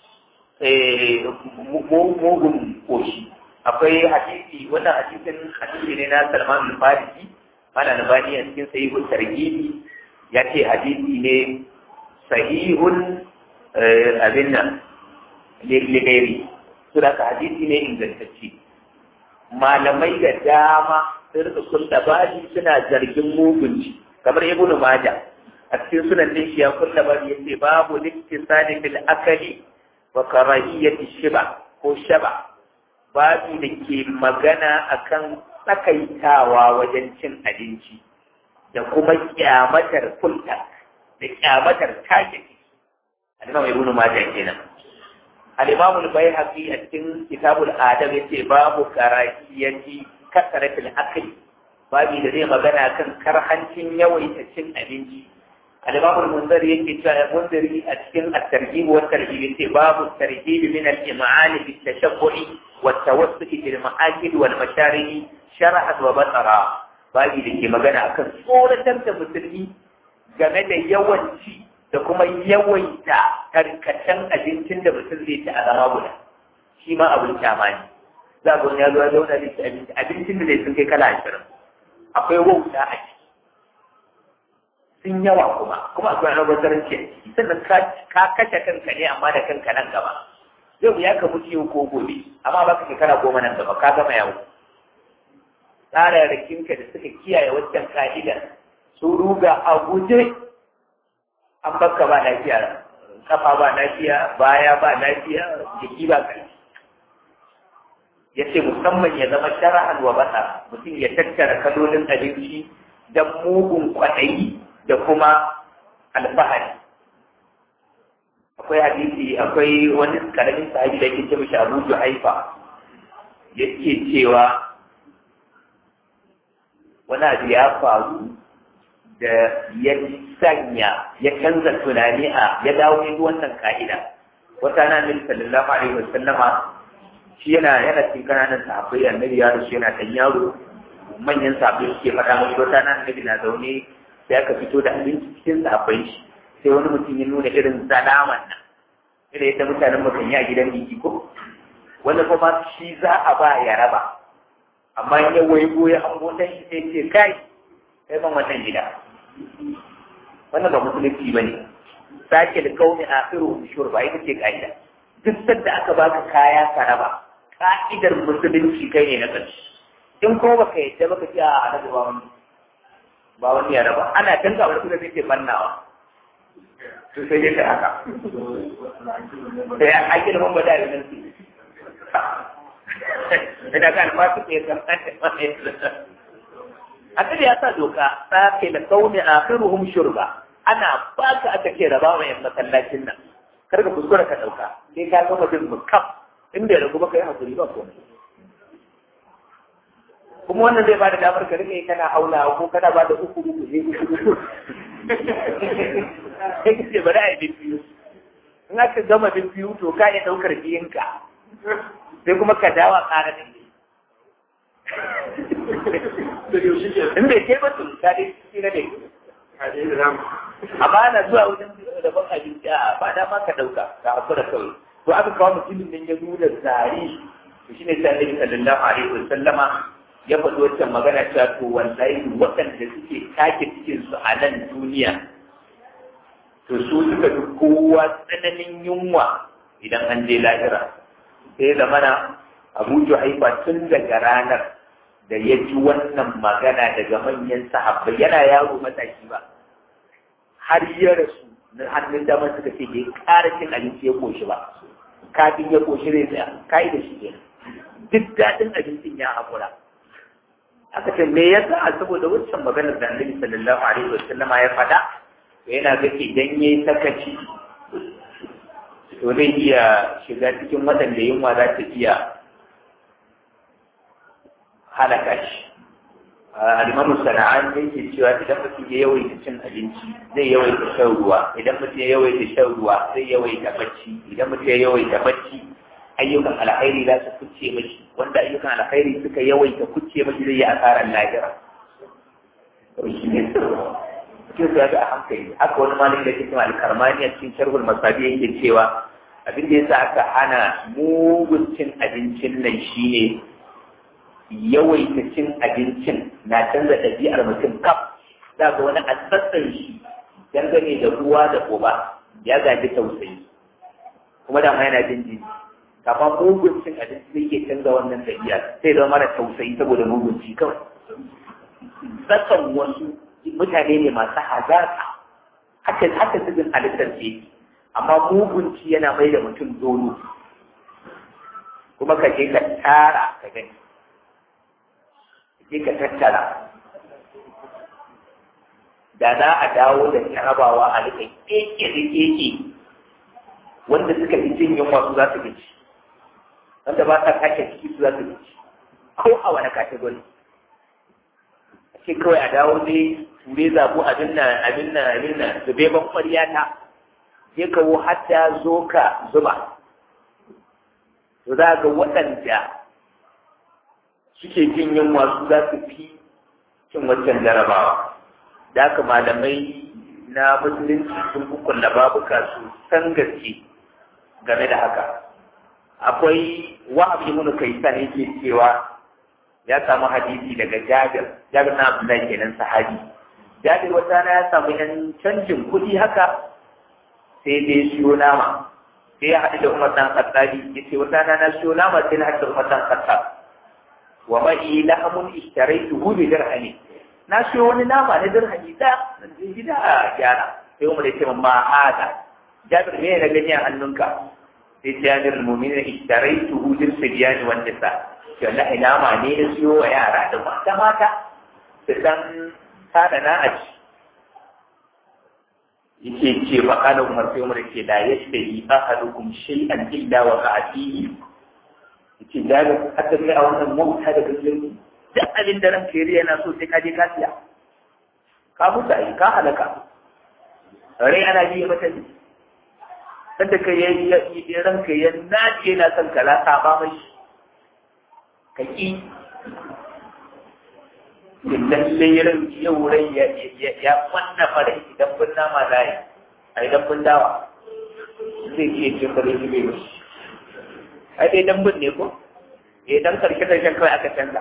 [SPEAKER 1] mugun koshi akwai hadisi wannan hadisin hadisi ne na Salman al-Farisi mana nabani a cikin sahihul tarhibi ya ce hadisi ne sahihun abin nan ligairi su da hadisi ne ingantacce malamai da dama sun rika kulla baji suna zargin mugunci kamar ibn Majah a cikin sunan din shi ya kulla baji yace babu liktisani fil akali wa karahiyati shiba ko shaba babu da ke magana akan tsakaitawa wajen cin abinci da kuma kyamatar kulta da kyamatar take al-imam ibn majah kenan al-imam al-bayhaqi a cikin kitabul adab yace babu karahiyati kasaratil akli babu da zai magana kan karhancin yawaita cin abinci al-imam al-munziri yake cewa munziri a cikin at-tarhib wa tarhib yace babu tarhib min al-im'an bi tashabbu'i wa tawassul bil ma'akid wal masharib shar'at wa batara babu da ke magana akan tsoratar da musulmi game da yawanci da kuma yawaita karkashin abincin da mutum zai ci a zama guda shi ma abin kyama ne za ga wani ya zo ya zauna da abinci abincin da zai sun kai kala ashirin akwai wauta a ciki sun yawa kuma kuma akwai albazaranci a ciki sannan ka kashe kanka ne amma da kanka nan gaba yau ya ka mutu yau ko gobe amma baka shekara goma nan gaba ka gama yawo tsararrakinka da suka kiyaye waccan ka'idar su ruga a guje an baka ba lafiya kafa ba lafiya baya ba lafiya jiki ba kai ya ce musamman ya zama shara'an wa bata mutum ya tattara kalolin abinci da mugun kwaɗayi da kuma alfahari akwai hadisi akwai wani karamin sahabi da yake ce mishi Abu Juhaifa yake cewa wani abu ya faru da ya sanya ya canza tunani a ya dawo ya wannan ka'ida wata na nabi sallallahu alaihi wasallama shi yana yana cikin kananan sahabbai annabi ya rasu yana dan yaro manyan sahabbai suke faɗa mashi wata na annabi na zaune sai aka fito da abinci cikin sahabbai shi sai wani mutum ya nuna irin salaman nan irin yadda mutanen mu kan yi a gidan biki ko wanda kuma shi za a ba ya raba amma in ya waigo ya hango dan shi sai ce kai kai ban wannan gida wannan ba musulunci bane sake da kauni akhiru shurba ita ce kaida duk sanda aka baka kaya ka raba ka'idar musulunci kai ne na ƙarshe in ko baka yadda baka ce a annabi ba wani ba wani ya raba ana danka wani kuma sai ke bannawa to sai dai haka sai a kira mun bada da nan su da kan ma su ke kan Annabi ya sa doka sake da kauni akhiruhum shurba ana baka aka ce raba wa yan masallacin nan kar ka kuskura ka dauka sai ka gama jin mukam in bai ragu baka yi hakuri ba komai kuma wannan zai ba da damar ka rike kana haula ko kana ba da uku uku ne sai ka ce bari a yi biyu in aka gama biyu to ka iya ɗaukar biyinka sai kuma ka dawa ƙara da in bai kai ba to ka dai shi na dai amma ana zuwa wajen rabon abinci a ba dama ka ɗauka ka hakura kawai to aka kawo mutumin nan ya nuna zari to shine sai Annabi sallallahu alaihi wasallama ya faɗi wancan magana cewa to wallahi waɗanda suke take cikin su a nan duniya to su suka fi kowa tsananin yunwa idan an je lahira sai zamana Abu Juhaifa tun daga ranar da ya ji wannan magana daga manyan sahabbai yana yaro mataki ba har ya rasu na hannun damar suka ce bai ƙara cin abinci ya koshi ba kafin ya koshi zai tsaya kai da shi ne duk daɗin abincin ya haƙura aka ce me yasa saboda wancan maganar da Annabi sallallahu alaihi wasallam ya faɗa yana ga idan yayi sakaci to zai iya shiga cikin waɗanda yunwa za ta iya halaka shi alimamu sana'an yake cewa idan mutum ya yawaita cin abinci zai yawaita shan ruwa idan mutum ya yawaita shan ruwa zai yawaita bacci idan mutum ya yawaita bacci ayyukan alkhairi za su kuce mashi wanda ayyukan alkhairi suka yawaita kuce mashi zai yi asarar lahira shi ne cikin su ya ga a hankali haka wani malami da cikin alkarmani a cikin sharhul masabi yake cewa abin da yasa aka hana mugun cin abincin nan shine yawaita cin abincin na canza ɗabi'ar mutum kaf za ga wani asassan shi dangane da ruwa da uba ya gaji tausayi kuma da yana jin jini kafin mugun cin abinci zai ke canza wannan ɗabi'a sai zama mara tausayi saboda mugun ci kawai sassan wasu mutane ne masu hazaka haka haka cikin halittar ce amma mugunci yana mai da mutum dolo kuma ka je ka tara ka gani je ka tattara da za a dawo da jarabawa a rika keke da keke wanda suka fi jin yunwa su za su gaci wanda ba sa kashe ciki su za su gaci ko a wani kategori a ce kawai a dawo ne ture zabo abin nan abin nan abin nan zube ban kwariya ta je kawo hatta zo ka zuba to za ga waɗanda suke jin yunwa su za su fi cin wancan jarabawa da haka malamai na musulunci sun hukunta babuka su san gaske game da haka akwai wa'ab ibn kaisan yake cewa ya samu hadisi daga Jabir Jabir na Abdullahi kenan sahabi Jabir wata na ya samu yan canjin kuɗi haka sai dai siyo nama sai ya haɗu da Umar dan Khattabi yace wata na na siyo nama sai na haɗu da Umar dan Khattab wa ma'i lahamun ishtaraytuhu bi dirhami na siyo wani nama na dirhami da nan je gida a gyara sai Umar ya ce ma hada Jabir me ya gani a hannunka sai Jabir mu'minin ishtaraytuhu bil sibyani wan nisa to Allah nama ne ya siyo wa yara da mata mata su san sada na a ci yake ce ba kana umar sai umar ce da yadda yi ahadukum shay'an illa wa qa'atihi yace da ga hatta kai a wannan mota da gajeri duk abin da ranka yari yana so sai ka je ka siya ka mutu ai ka halaka rai ana biye mata ne sanda kai ya ranka ya nace na son ka lasa ba mai ka ki lalle ran yau rai ya kwanna farai idan bin nama da yi a idan bin dawa zai iya ce farai shi bai wasu ai dai dan bin ne ko eh dan karshe karshen kawai aka canza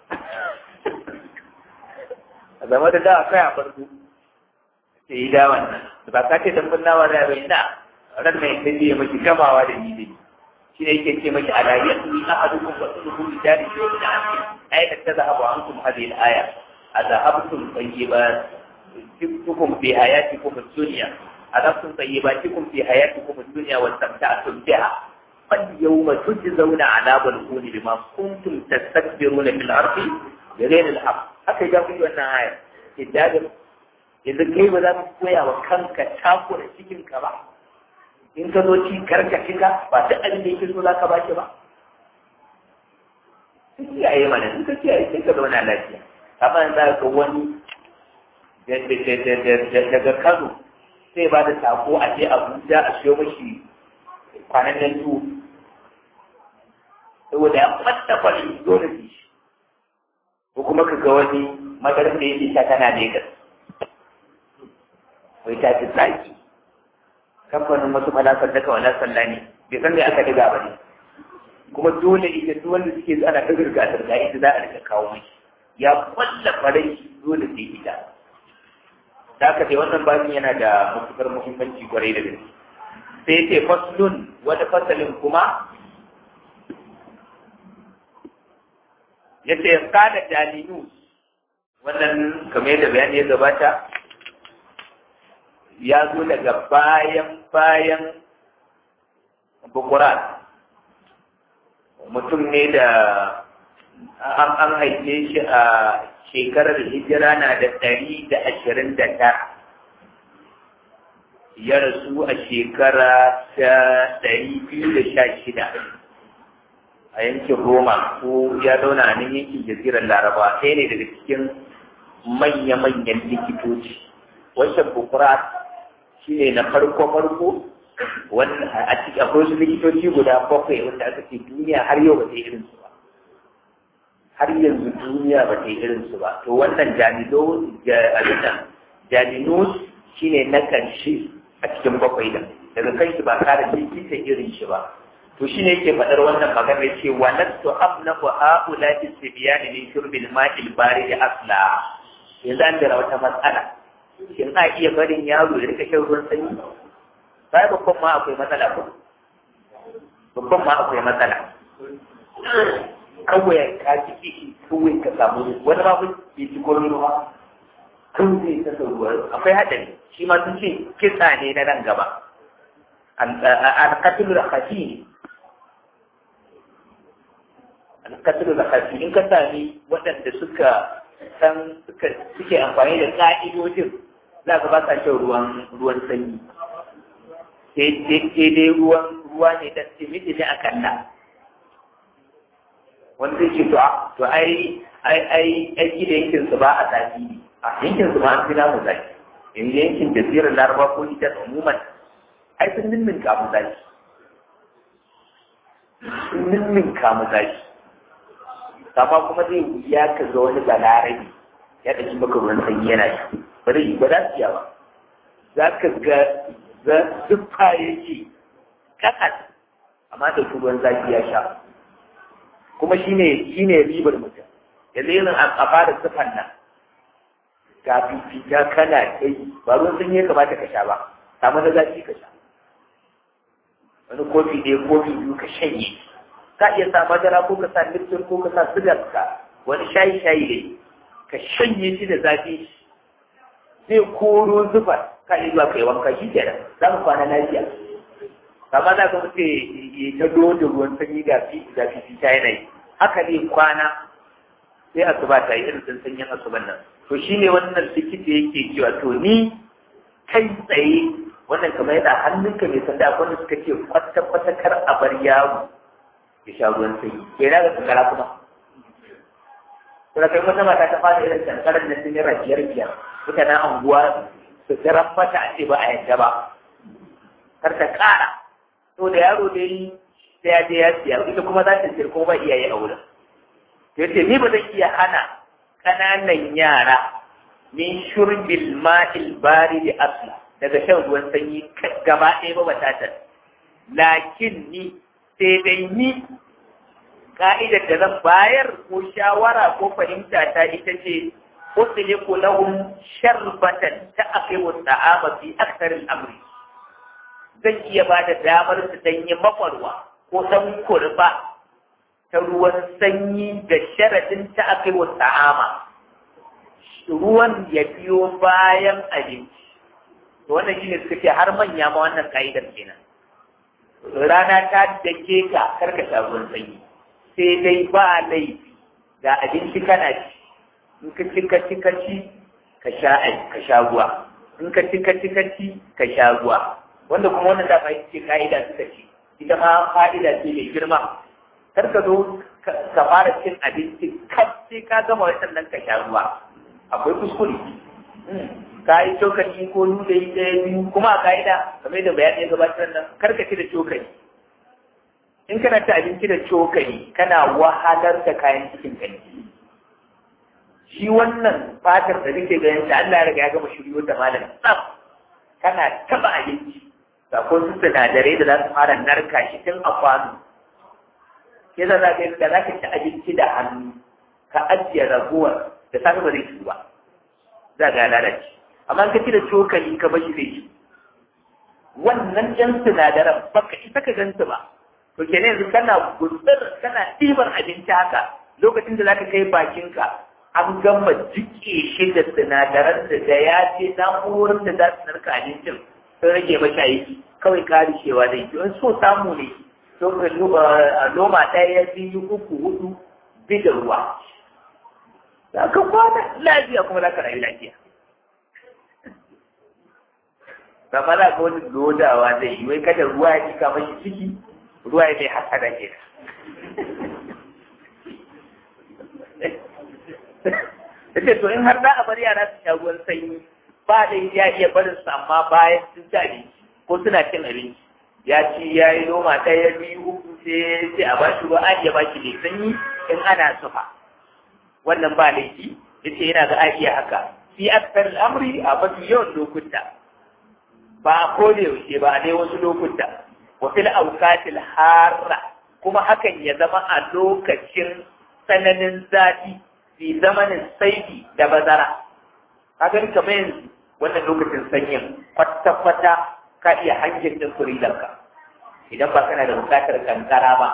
[SPEAKER 1] a zama da dawa kai a farko sai yi dawan nan ba ka ce dan bin nama da bai na ran mai sai ya maki gamawa da ni dai shi ne yake ce maki alayyatu ni ahadukum wa suluhu bi dari shay'in akhir ayat tadhhabu ankum hadhihi al-aya adhahabtum tayyibatukum fi hayatikum ad-dunya adhahabtum tayyibatikum fi hayatikum ad-dunya wa istamta'tum biha فاليوم تجزون عذاب الهون بما كنتم تستكبرون في الارض بغير الحق haka ya fi wannan aya idan yanzu kai ba za ka koya wa kanka takura cikin ka ba in ka zo ci karka shiga ba duk abin da yake so za ka ba shi ba ka kiyaye mana in ka kiyaye sai ka zauna lafiya amma in za ka wani daga Kano sai ba da sako a je Abuja a siyo mashi kwanan nan tuwo saboda ya fasta kwali dole ne shi ko kuma ka ga wani madarar da yake sha tana Legas wai ta fi tsaki kamfanin wasu malakar daga wala sallah ne bai san me aka diga ba ne kuma dole ita duk wanda suke ana ta zirga zirga ita za a rika kawo mai ya kwalla farai dole sai ita da aka ce wannan bakin yana da matukar muhimmanci kwarai da gaske sai ce faslun wani fasalin kuma ya ce kada jalinu wannan kamar yadda bayani ya gabata ya zo daga bayan bayan bukurat mutum ne da an haife shi a shekarar hijira na da ɗari da ashirin da tara ya rasu a shekara ta ɗari biyu da sha shida a yankin roma ko ya zauna a nan yankin jazirar laraba ɗaya ne daga cikin manya-manyan likitoci wancan bukurat shi ne na farko-farko wanda a cikin akwai wasu likitoci guda bakwai wanda aka ce duniya har yau ba ta yi irinsu ba har yanzu duniya ba ta yi irinsu ba to wannan jaminus shi ne na ƙarshe a cikin bakwai da daga kan shi ba kare likita irin shi ba to shi ne yake faɗar wannan magana ce wa nasu abnahu haula istibyan min shurbil ma'il barid asla yanzu an da wata matsala shin a iya barin yaro ya rika shan ruwan sanyi sai babban ma akwai matsala ko babban ma akwai matsala kawai ka ci kishi kawai ka samu wani ma kun bai ci komai ruwa kan zai ta ruwa akwai haɗari shi ma sun ce kisa ne na nan gaba alƙatul khafi alƙatul khafi in ka sami waɗanda suka san suka suke amfani da ƙa'idojin za ka ba sa shan ruwan ruwan sanyi sai dai ruwan ruwa ne dan timiti ne a kalla wanda zai ce to to ai ai ai ai gida yankin su ba a zafi ne a yankin su ma an fi namu zafi yanzu yankin jasirar laraba ko ita umuman ai sun nimmin kamu zafi sun nimmin kamu zafi amma kuma zai wuya ka ga wani balarabi ya ɗauki maka ruwan sanyi yana shi ba zai yi ba za su ba za ka ga za zuffa yake kakas amma da ruwan zafi ya sha kuma shine shine ribar mutum yanzu irin a fara zuffan nan ga fifita kana kai ba ruwan sanyi ya kamata ka sha ba samu na zafi ka sha wani kofi ɗaya kofi biyu ka shanye ka iya sa madara ko ka sa lifton ko ka sa sigar ka wani shayi shayi ne ka shanye shi da zafi zai koro zufa ka iya zuwa kai wanka shi kenan za ka kwana lafiya amma za ka mutu ya ta da ruwan sanyi ga fi ga fi ta yanayi haka ne kwana sai asuba ta yi irin sanyin asuban nan to shine wannan likita yake cewa to ni kai tsaye wannan kamar yana hannunka mai sanda akwai wanda suka ce kwata-kwata kar a bar yaro ya sha ruwan sanyi ke na ga kankara kuma kuma kai wata mata ta fara irin kankarar da sun yi rafiyar biyar mutanen anguwa su jiran mata a ce ba a yadda ba kar ta kara to da yaro dai sai ya je ya siya ita kuma za ta siyar kuma ba iyaye a wurin to yace ni ba zan iya hana ƙananan yara min shurbil ma'il baridi asla daga shan ruwan sanyi gaba ɗaya ba batatar lakin ni sai dai ni ka'idar da zan bayar ko shawara ko fahimta ta ita ce usliku lahum sharbatan ta'qimu ta'ama fi akthar al-amri zan iya ba da damar su danyi makwarwa ko dan kurba ta ruwan sanyi da sharadin ta'qimu ta'ama ruwan ya biyo bayan abinci to wannan shine suka ce har manya ma wannan ka'idar kenan rana ta dake ka karka sha ruwan sanyi sai dai ba laifi ga abinci kana ci in ka ci ka ci ka ci ka sha ka sha ruwa in ka ci ka ci ka ci ka sha ruwa wanda kuma wannan da bai ce ka'ida suka ce ita ma fa'ida ce mai girma kar ka zo ka fara cin abinci kaf sai ka gama wannan ka sha ruwa akwai kuskure ka yi cokali ko nuda yi ɗaya biyu kuma a ka'ida kamar da bayani ya gabatar nan kar ka ci da cokali in kana ci abinci da cokali kana wahalar da kayan cikin ka shi wannan fatar da nake ganin ta Allah ya riga ya gama shiryo da malam tsaf kana taba abinci ga ko su sinadarai da za su fara narka shi tun a kwano ke za ka da za ka ci abinci da hannu ka ajiye raguwar da safe ba zai ci ba za ga lalace amma ka ci da cokali ka bashi zai ci wannan ɗan sinadaran baka isa ka gansu ba to kenan yanzu kana gutsir kana ɗiban abinci haka lokacin da zaka kai bakinka an gama jike shi da sinadaran da da ya ce na'urorin da za su narka abincin sun rage mashi aiki kawai karishewa da yake in so samu ne to noma ɗaya biyu uku hudu bi da ruwa za ka kwana lafiya kuma za ka rayu lafiya ba za ka wani lodawa zai yi wai kada ruwa ya cika mashi ciki ruwa ya mai hasada ke da ce to in har za a bar yara su sha ruwan sanyi ba da ya iya barin su amma bayan sun ci abinci ko suna cin abinci ya ci ya yi noma ɗaya biyu uku sai sai a bashi ruwa an iya bashi mai sanyi in ana sufa wannan ba laifi yace yana ga a iya haka fi aksar al'amri a mafi yawan lokuta ba a kone yaushe ba a dai wasu lokuta wa fil awqatil harra kuma hakan ya zama a lokacin tsananin zafi fi zamanin saidi da bazara kaga kamar yanzu wannan lokacin sanyin kwata-kwata ka iya hanjin din furilanka idan ba kana da bukatar kankara ba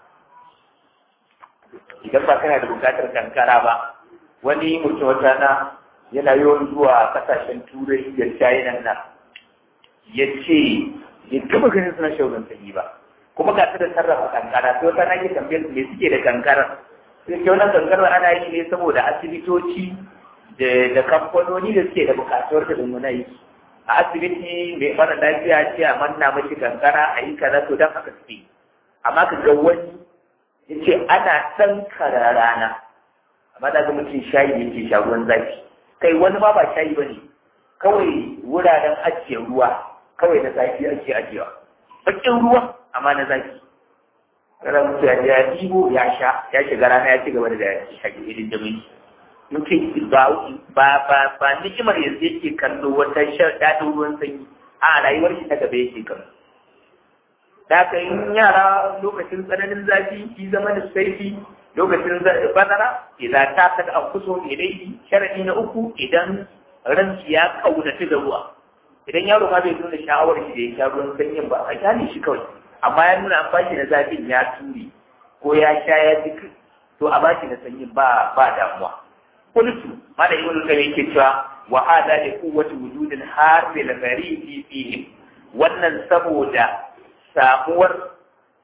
[SPEAKER 1] idan ba kana da bukatar kankara ba wani mutum wata na yana yawan zuwa kasashen turai da china nan ya ce ya taba ganin suna shaurin sanyi ba kuma ga da sarrafa kankara sai wata na ke tambayar me suke da kankara sai ke wannan kankara ana yi ne saboda asibitoci da kamfanoni da suke da bukatuwar da muna yi a asibiti mai mara lafiya ce a manna mashi kankara a yi kaza to don haka suke amma ka ga wani ya ce ana ɗan rana amma da ga mutum shayi yake sha ruwan zafi kai wani ma ba shayi ba ne kawai wuraren ajiye ruwa kawai na zafi ake ajiyewa bakin ruwa amma na zafi kana mutu ya ya ɗibo ya sha ya shiga rana ya ci gaba da shaƙi irin da mai mutum ba ba ba ba nikimar yanzu yake kallo wata shan daɗin ruwan sanyi a rayuwar shi ta gaba yake kallo da ka yi yara lokacin tsananin zafi shi zama da saifi lokacin bazara idan ta kada an kuso ilaihi sharadi na uku idan ransu ya kaunaci da ruwa idan yaro ma bai nuna sha'awar shi da ya sha ruwan sanyin ba a kyale shi kawai amma ya nuna amfani na zafin ya turi ko ya sha ya ji to a bashi na sanyin ba ba damuwa kultu mala ibn kayyim yake cewa wa hada li quwwati wujudil harri al gharib fihi wannan saboda samuwar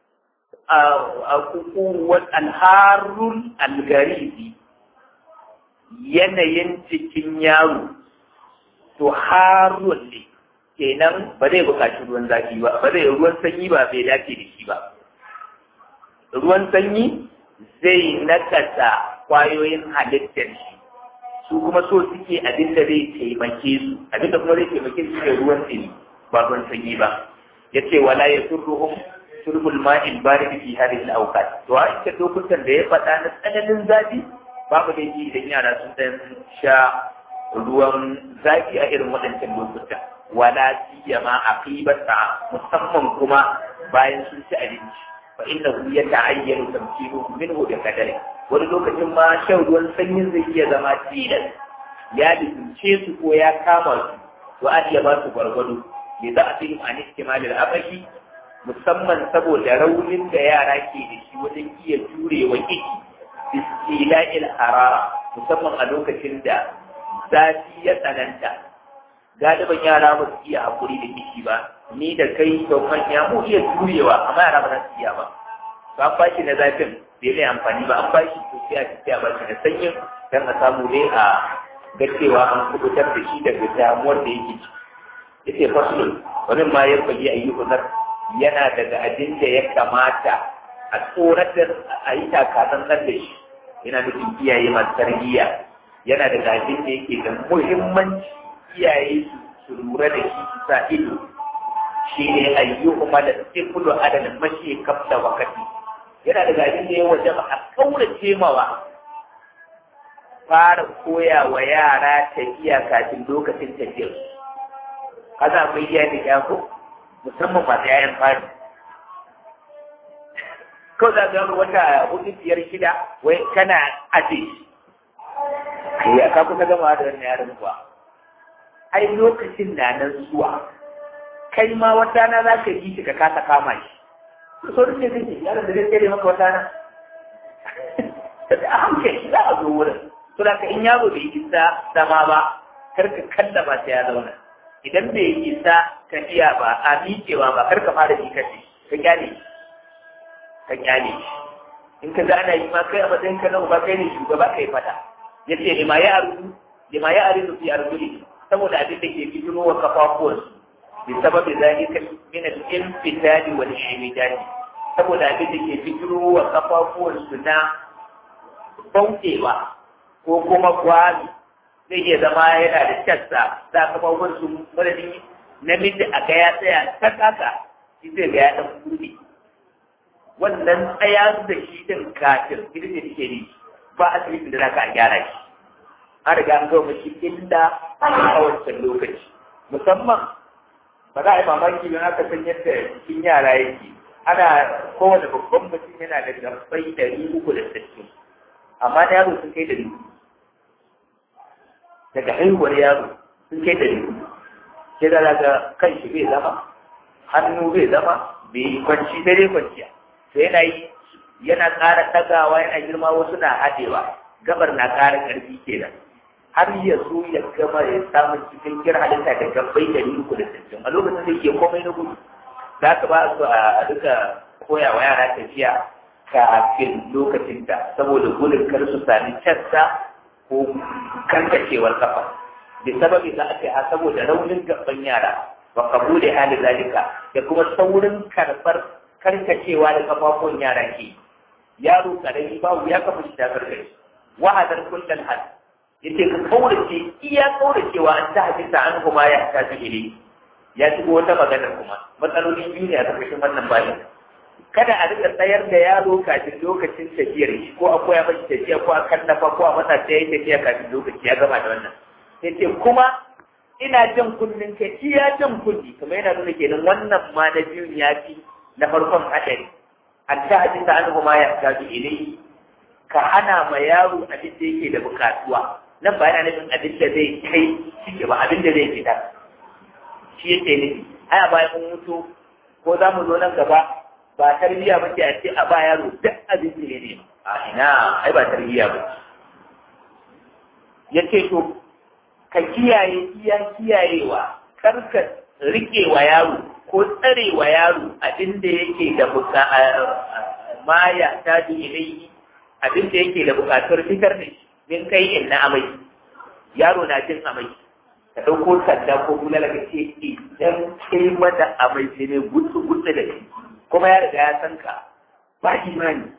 [SPEAKER 1] kukuwar alharun algaribi yanayin cikin yaro to harun ne kenan ba zai buƙaci ruwan zafi ba ba zai ruwan sanyi ba bai dace da shi ba ruwan sanyi zai nakasa kwayoyin halittar shi su kuma so suke abin da zai taimake su abin da kuma zai taimake su ne ruwan sanyi ba ruwan sanyi ba ya ce wala ya surruhum surbul ma'in barid fi hadhihi al-awqat to a cikin lokutan da ya faɗa na tsananin zafi babu da yi idan yara sun dan sha ruwan zafi a irin waɗancan lokutan wala siyama aqibata musamman kuma bayan sun ci abinci fa innahu yata'ayyanu tamkinuhu minhu bi qadari wani lokacin ma shan ruwan sanyin zai iya zama tilas ya lizince su ko ya kama su to an iya ba su gwargwado me za a fi an istimalil abashi musamman saboda raunin da yara ke da shi wajen iya jurewa iki bistila'il harara musamman a lokacin da zafi ya tsananta galiban yara ba su iya haƙuri da kishi ba ni da kai da manya mu iya jurewa amma yara ba za su iya ba to an bashi na zafin bai mai amfani ba an bashi to sai a tafiya ba shi na sanyin don a samu ne a ga cewa an kubutar da shi daga damuwar da yake ci yace faslun wani ma ya fage ayyukan yana daga abin da ya kamata a tsoratar a yi takasan da shi yana nufin iyaye masu tarbiyya yana daga abin da yake da muhimmanci iyaye su lura da shi su sa ido shi ne ayyuhuma da sifulu adadin mashi kafta wakati yana daga abin da ya waje ba a kaurace mawa fara koya wa yara tafiya kafin lokacin tafiyar kaza akwai iyaye da ko musamman masu yayan fari kawai za ga wata hudu biyar shida wai kana aje ya ka kusa gama da wannan yaron kuwa ai lokacin na nan zuwa kai ma wata na za ka yi shi ka kasa kama shi so duk ne zai yaron da zai tsere maka wata na a hankali za a zo wurin to da ka in yaro bai isa zama ba kar ka kalla ba sai ya zauna idan bai isa tafiya ba a miƙewa ba kar ka fara ji kace ka kyale ka kyale in ka ga ana yi ma kai a matsayin ka na uba kai ne shugaba kai fada yace lima ya arudu lima ya arudu fi arzuli saboda abin da ke fitino wa kafafuwan bi sababi zalika min al-infitali wal imidadi saboda abin da ke fitino wa kafafuwan su na bautewa ko kuma kwami zai iya zama yana da cassa za ka kafafuwan su madadin namiji a ga ya tsaya ta kaka shi zai ga ya dan bude wannan tsaya da shi din kafin gidan da take ne ba asibitin da zaka a gyara shi an riga an gawa mashi illa a wancan lokaci musamman ba za a yi mamaki don aka san yadda cikin yara yake ana kowane babban mutum yana da gabbai ɗari uku da sittin amma na yaro sun kai ɗari uku daga haihuwar yaro sun kai ɗari uku sai da daga kan shi bai zama hannu bai zama bai kwanci sai dai kwanciya to yana yi yana ƙara ɗagawa yana girma wasu na haɗewa gabar na ƙara ƙarfi kenan har ya zo ya gama ya samu cikin kira halitta da gabbai da uku da sittin a lokacin da yake komai na gudu za ka ba su a duka koya wa yara tafiya kafin lokacin da saboda gudun kar su sami cassa ko kankacewar kafa da sababi za a ce a saboda raunin gaban yara wa kabule hali zalika da kuma saurin karɓar karkacewa da kafafun yara ke yaro karami babu ya kafa shi ta karkace wahadar kullal hal yace ka kaurace iya kauracewa an ta hadisa an kuma ya ta ile ya shigo wata magana kuma matsaloli biyu ne a ƙarƙashin wannan bayan kada a rika tsayar da yaro kafin lokacin tafiyar shi ko a koya mashi tafiya ko a kallafa ko a masa ta yi tafiya kafin lokaci ya gama da wannan yace kuma ina jan kunnin ka iya jan kunni kuma yana nuna kenan wannan ma na biyun ya fi na farkon hadari an ta hadisa an kuma ya ta ile ka hana ma yaro abin da yake da bukatuwa nan ba yana nufin abin da zai kai ciki ba abin da zai fita shi yake nufi ai a bayan mun mutu ko za mu zo nan gaba ba tarbiyya ba ce a ce a ba yaro duk abin da ya nema a ina ai ba tarbiyya ba ya ce to ka kiyaye iya kiyayewa kar ka rike wa yaro ko tsare wa yaro abin da yake da buka ma ya taji ilai abin da yake da bukatar fitar da shi min kai in na amai yaro na jin amai ka ɗauko sanda ko bulala ka ce idan kai mata amai sai ne gutsu gutsu da shi kuma ya riga ya san ka ba imani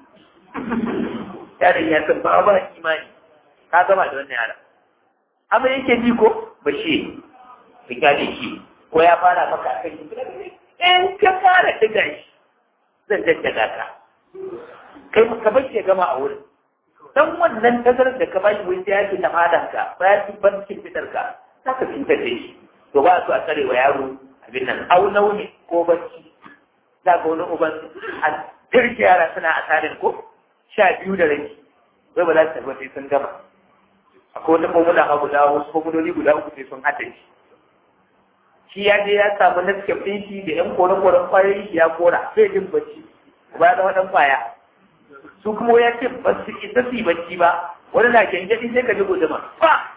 [SPEAKER 1] yaron ya san ba ba imani ka gama da wannan yaron amma yake ji ko ba shi ka kyale shi ko ya fara maka akan shi in ka fara diga shi zan jajjaga ka kai ka bar shi gama a wurin dan wannan tazarar da ka bashi wai sai ya ce ta fadan ka ba ya ci barcin fitar ka za ka cutar da shi to ba su a tsare wa yaro abin nan au nauni ko bacci za ga wani uban a turke yara suna a tsarin ko sha biyu da rai wai ba za su tafi sai sun gama akwai wata formula ma guda wasu formuloli guda uku sai sun haɗa shi shi ya je ya samu naskef ɗin shi da ƴan koren-koren kwayoyi shi ya kora sai jin bacci ba ya zama ɗan kwaya su kuma ya ce ba su isa su yi bacci ba wani na gyangyaɗi sai ka ji guduma ba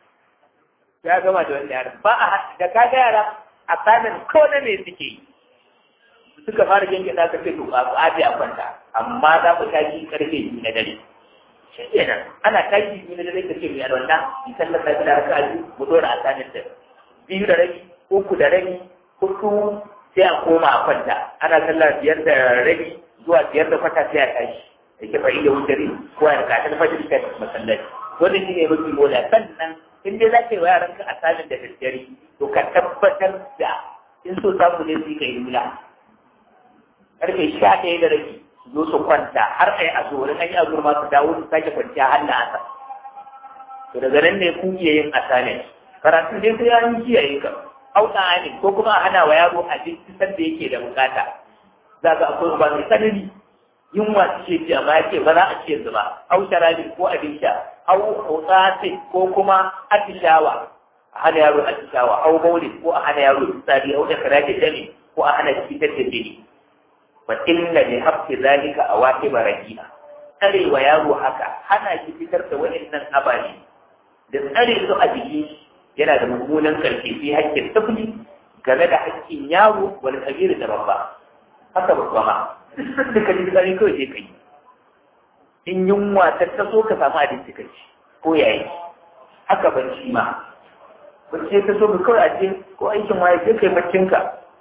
[SPEAKER 1] ya gama da wani yaran ba a da ka ga yara a tsamin ko na me suke yi suka fara gyangyaɗa ka ce to a aje a kwanta amma za mu tashi karfe biyu na dare shi kenan ana tashi biyu na dare ka ce mai alwala in sallar na da raka biyu mu dora a tsamin da biyu da rabi uku da rabi hudu sai a koma a kwanta ana sallar biyar da rabi zuwa biyar da kwata sai a tashi da ke fa'i da wutari ko a rika ta fajir ta masallaci wannan shi ne mafi mola sannan in dai za ka yi wa yaranka a salin da daddare to ka tabbatar da in so samu ne su yi ka yi mula karfe sha ɗaya da rabi su zo su kwanta har a yi azurin an yi azurin ma su dawo su sake kwanciya har da asa to daga nan ne ku iya yin asalin karatun dai sai an kiyaye ka auka amin ko kuma a hana wa yaro abinci sanda yake da bukata za ga akwai ba mai tsanani yunwa su ce ji amma ya ce ba za a ce ba au sharabin ko abin sha au hutsatin ko kuma atishawa a hana yaro atishawa au baulin ko a hana yaro tsari au da karaje dami ko a hana fitar da jini fa inna li haqqi zalika awaqiba rahina tsarewa yaro haka hana shi fitar da wa'annan ababe da tsare su a jiki yana da mummunan karfi fi haƙƙin tafli game da haƙƙin yaro wani kabiru da babba haka babba ma duk da kaji tsari kawai sai kai in yunwa ta taso ka samu abinci ka ci ko yayi haka ban shi ma bacci ta so ka kawai a je ko aikin waye sai kai baccinka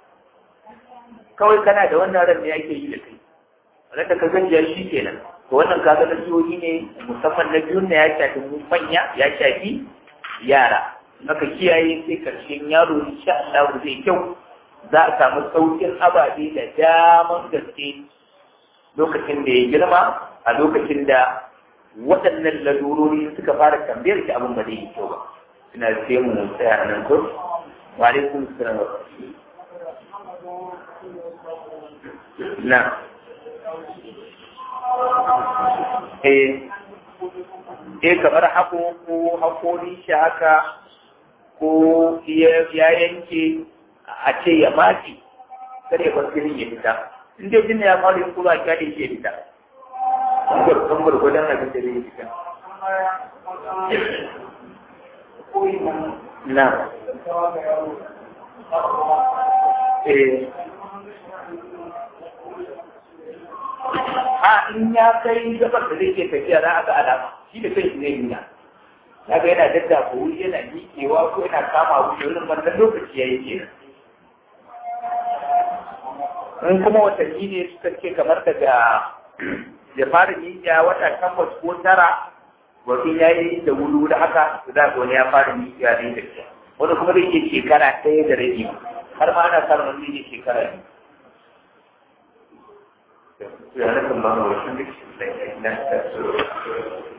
[SPEAKER 1] kawai kana da wannan ran ne ake yi da kai raka ka gajiya shi kenan to wannan kaga nasihohi ne musamman na biyun na ya shafi manya ya shafi yara maka kiyaye sai karshen yaro insha Allah zai kyau za a samu saukin ababe da daman gaske lokacin da ya girma a lokacin da waɗannan lalurori suka fara tambayar shi abin ba zai yi kyau ba ina sai mu tsaya a nan ko wa alaikum salam na eh eh kamar hako ko hakori shi haka ko ya yanke a ce ya mati kada ya bar jinin ya fita in dai jinin ya fara yin kuma a kyale shi ya fita kan gwargwadon abin da zai fita na eh a in ya kai gabar da zai ke tafiya za a ga alama shi da kai zai nuna ya ga yana dadda ko wuri yana miƙewa ko yana kama wuri wurin wannan lokaci ya yi kenan in kuma watanni ne suka ce kamar daga ya fara miƙiya wata takwas ko tara wasu ya yi da wuri da haka za ga wani ya fara miƙiya ne da ke wani kuma zai ke shekara ɗaya da rabi har ma ana samun wani ne shekara biyu ya nakan ba mu wasu duk da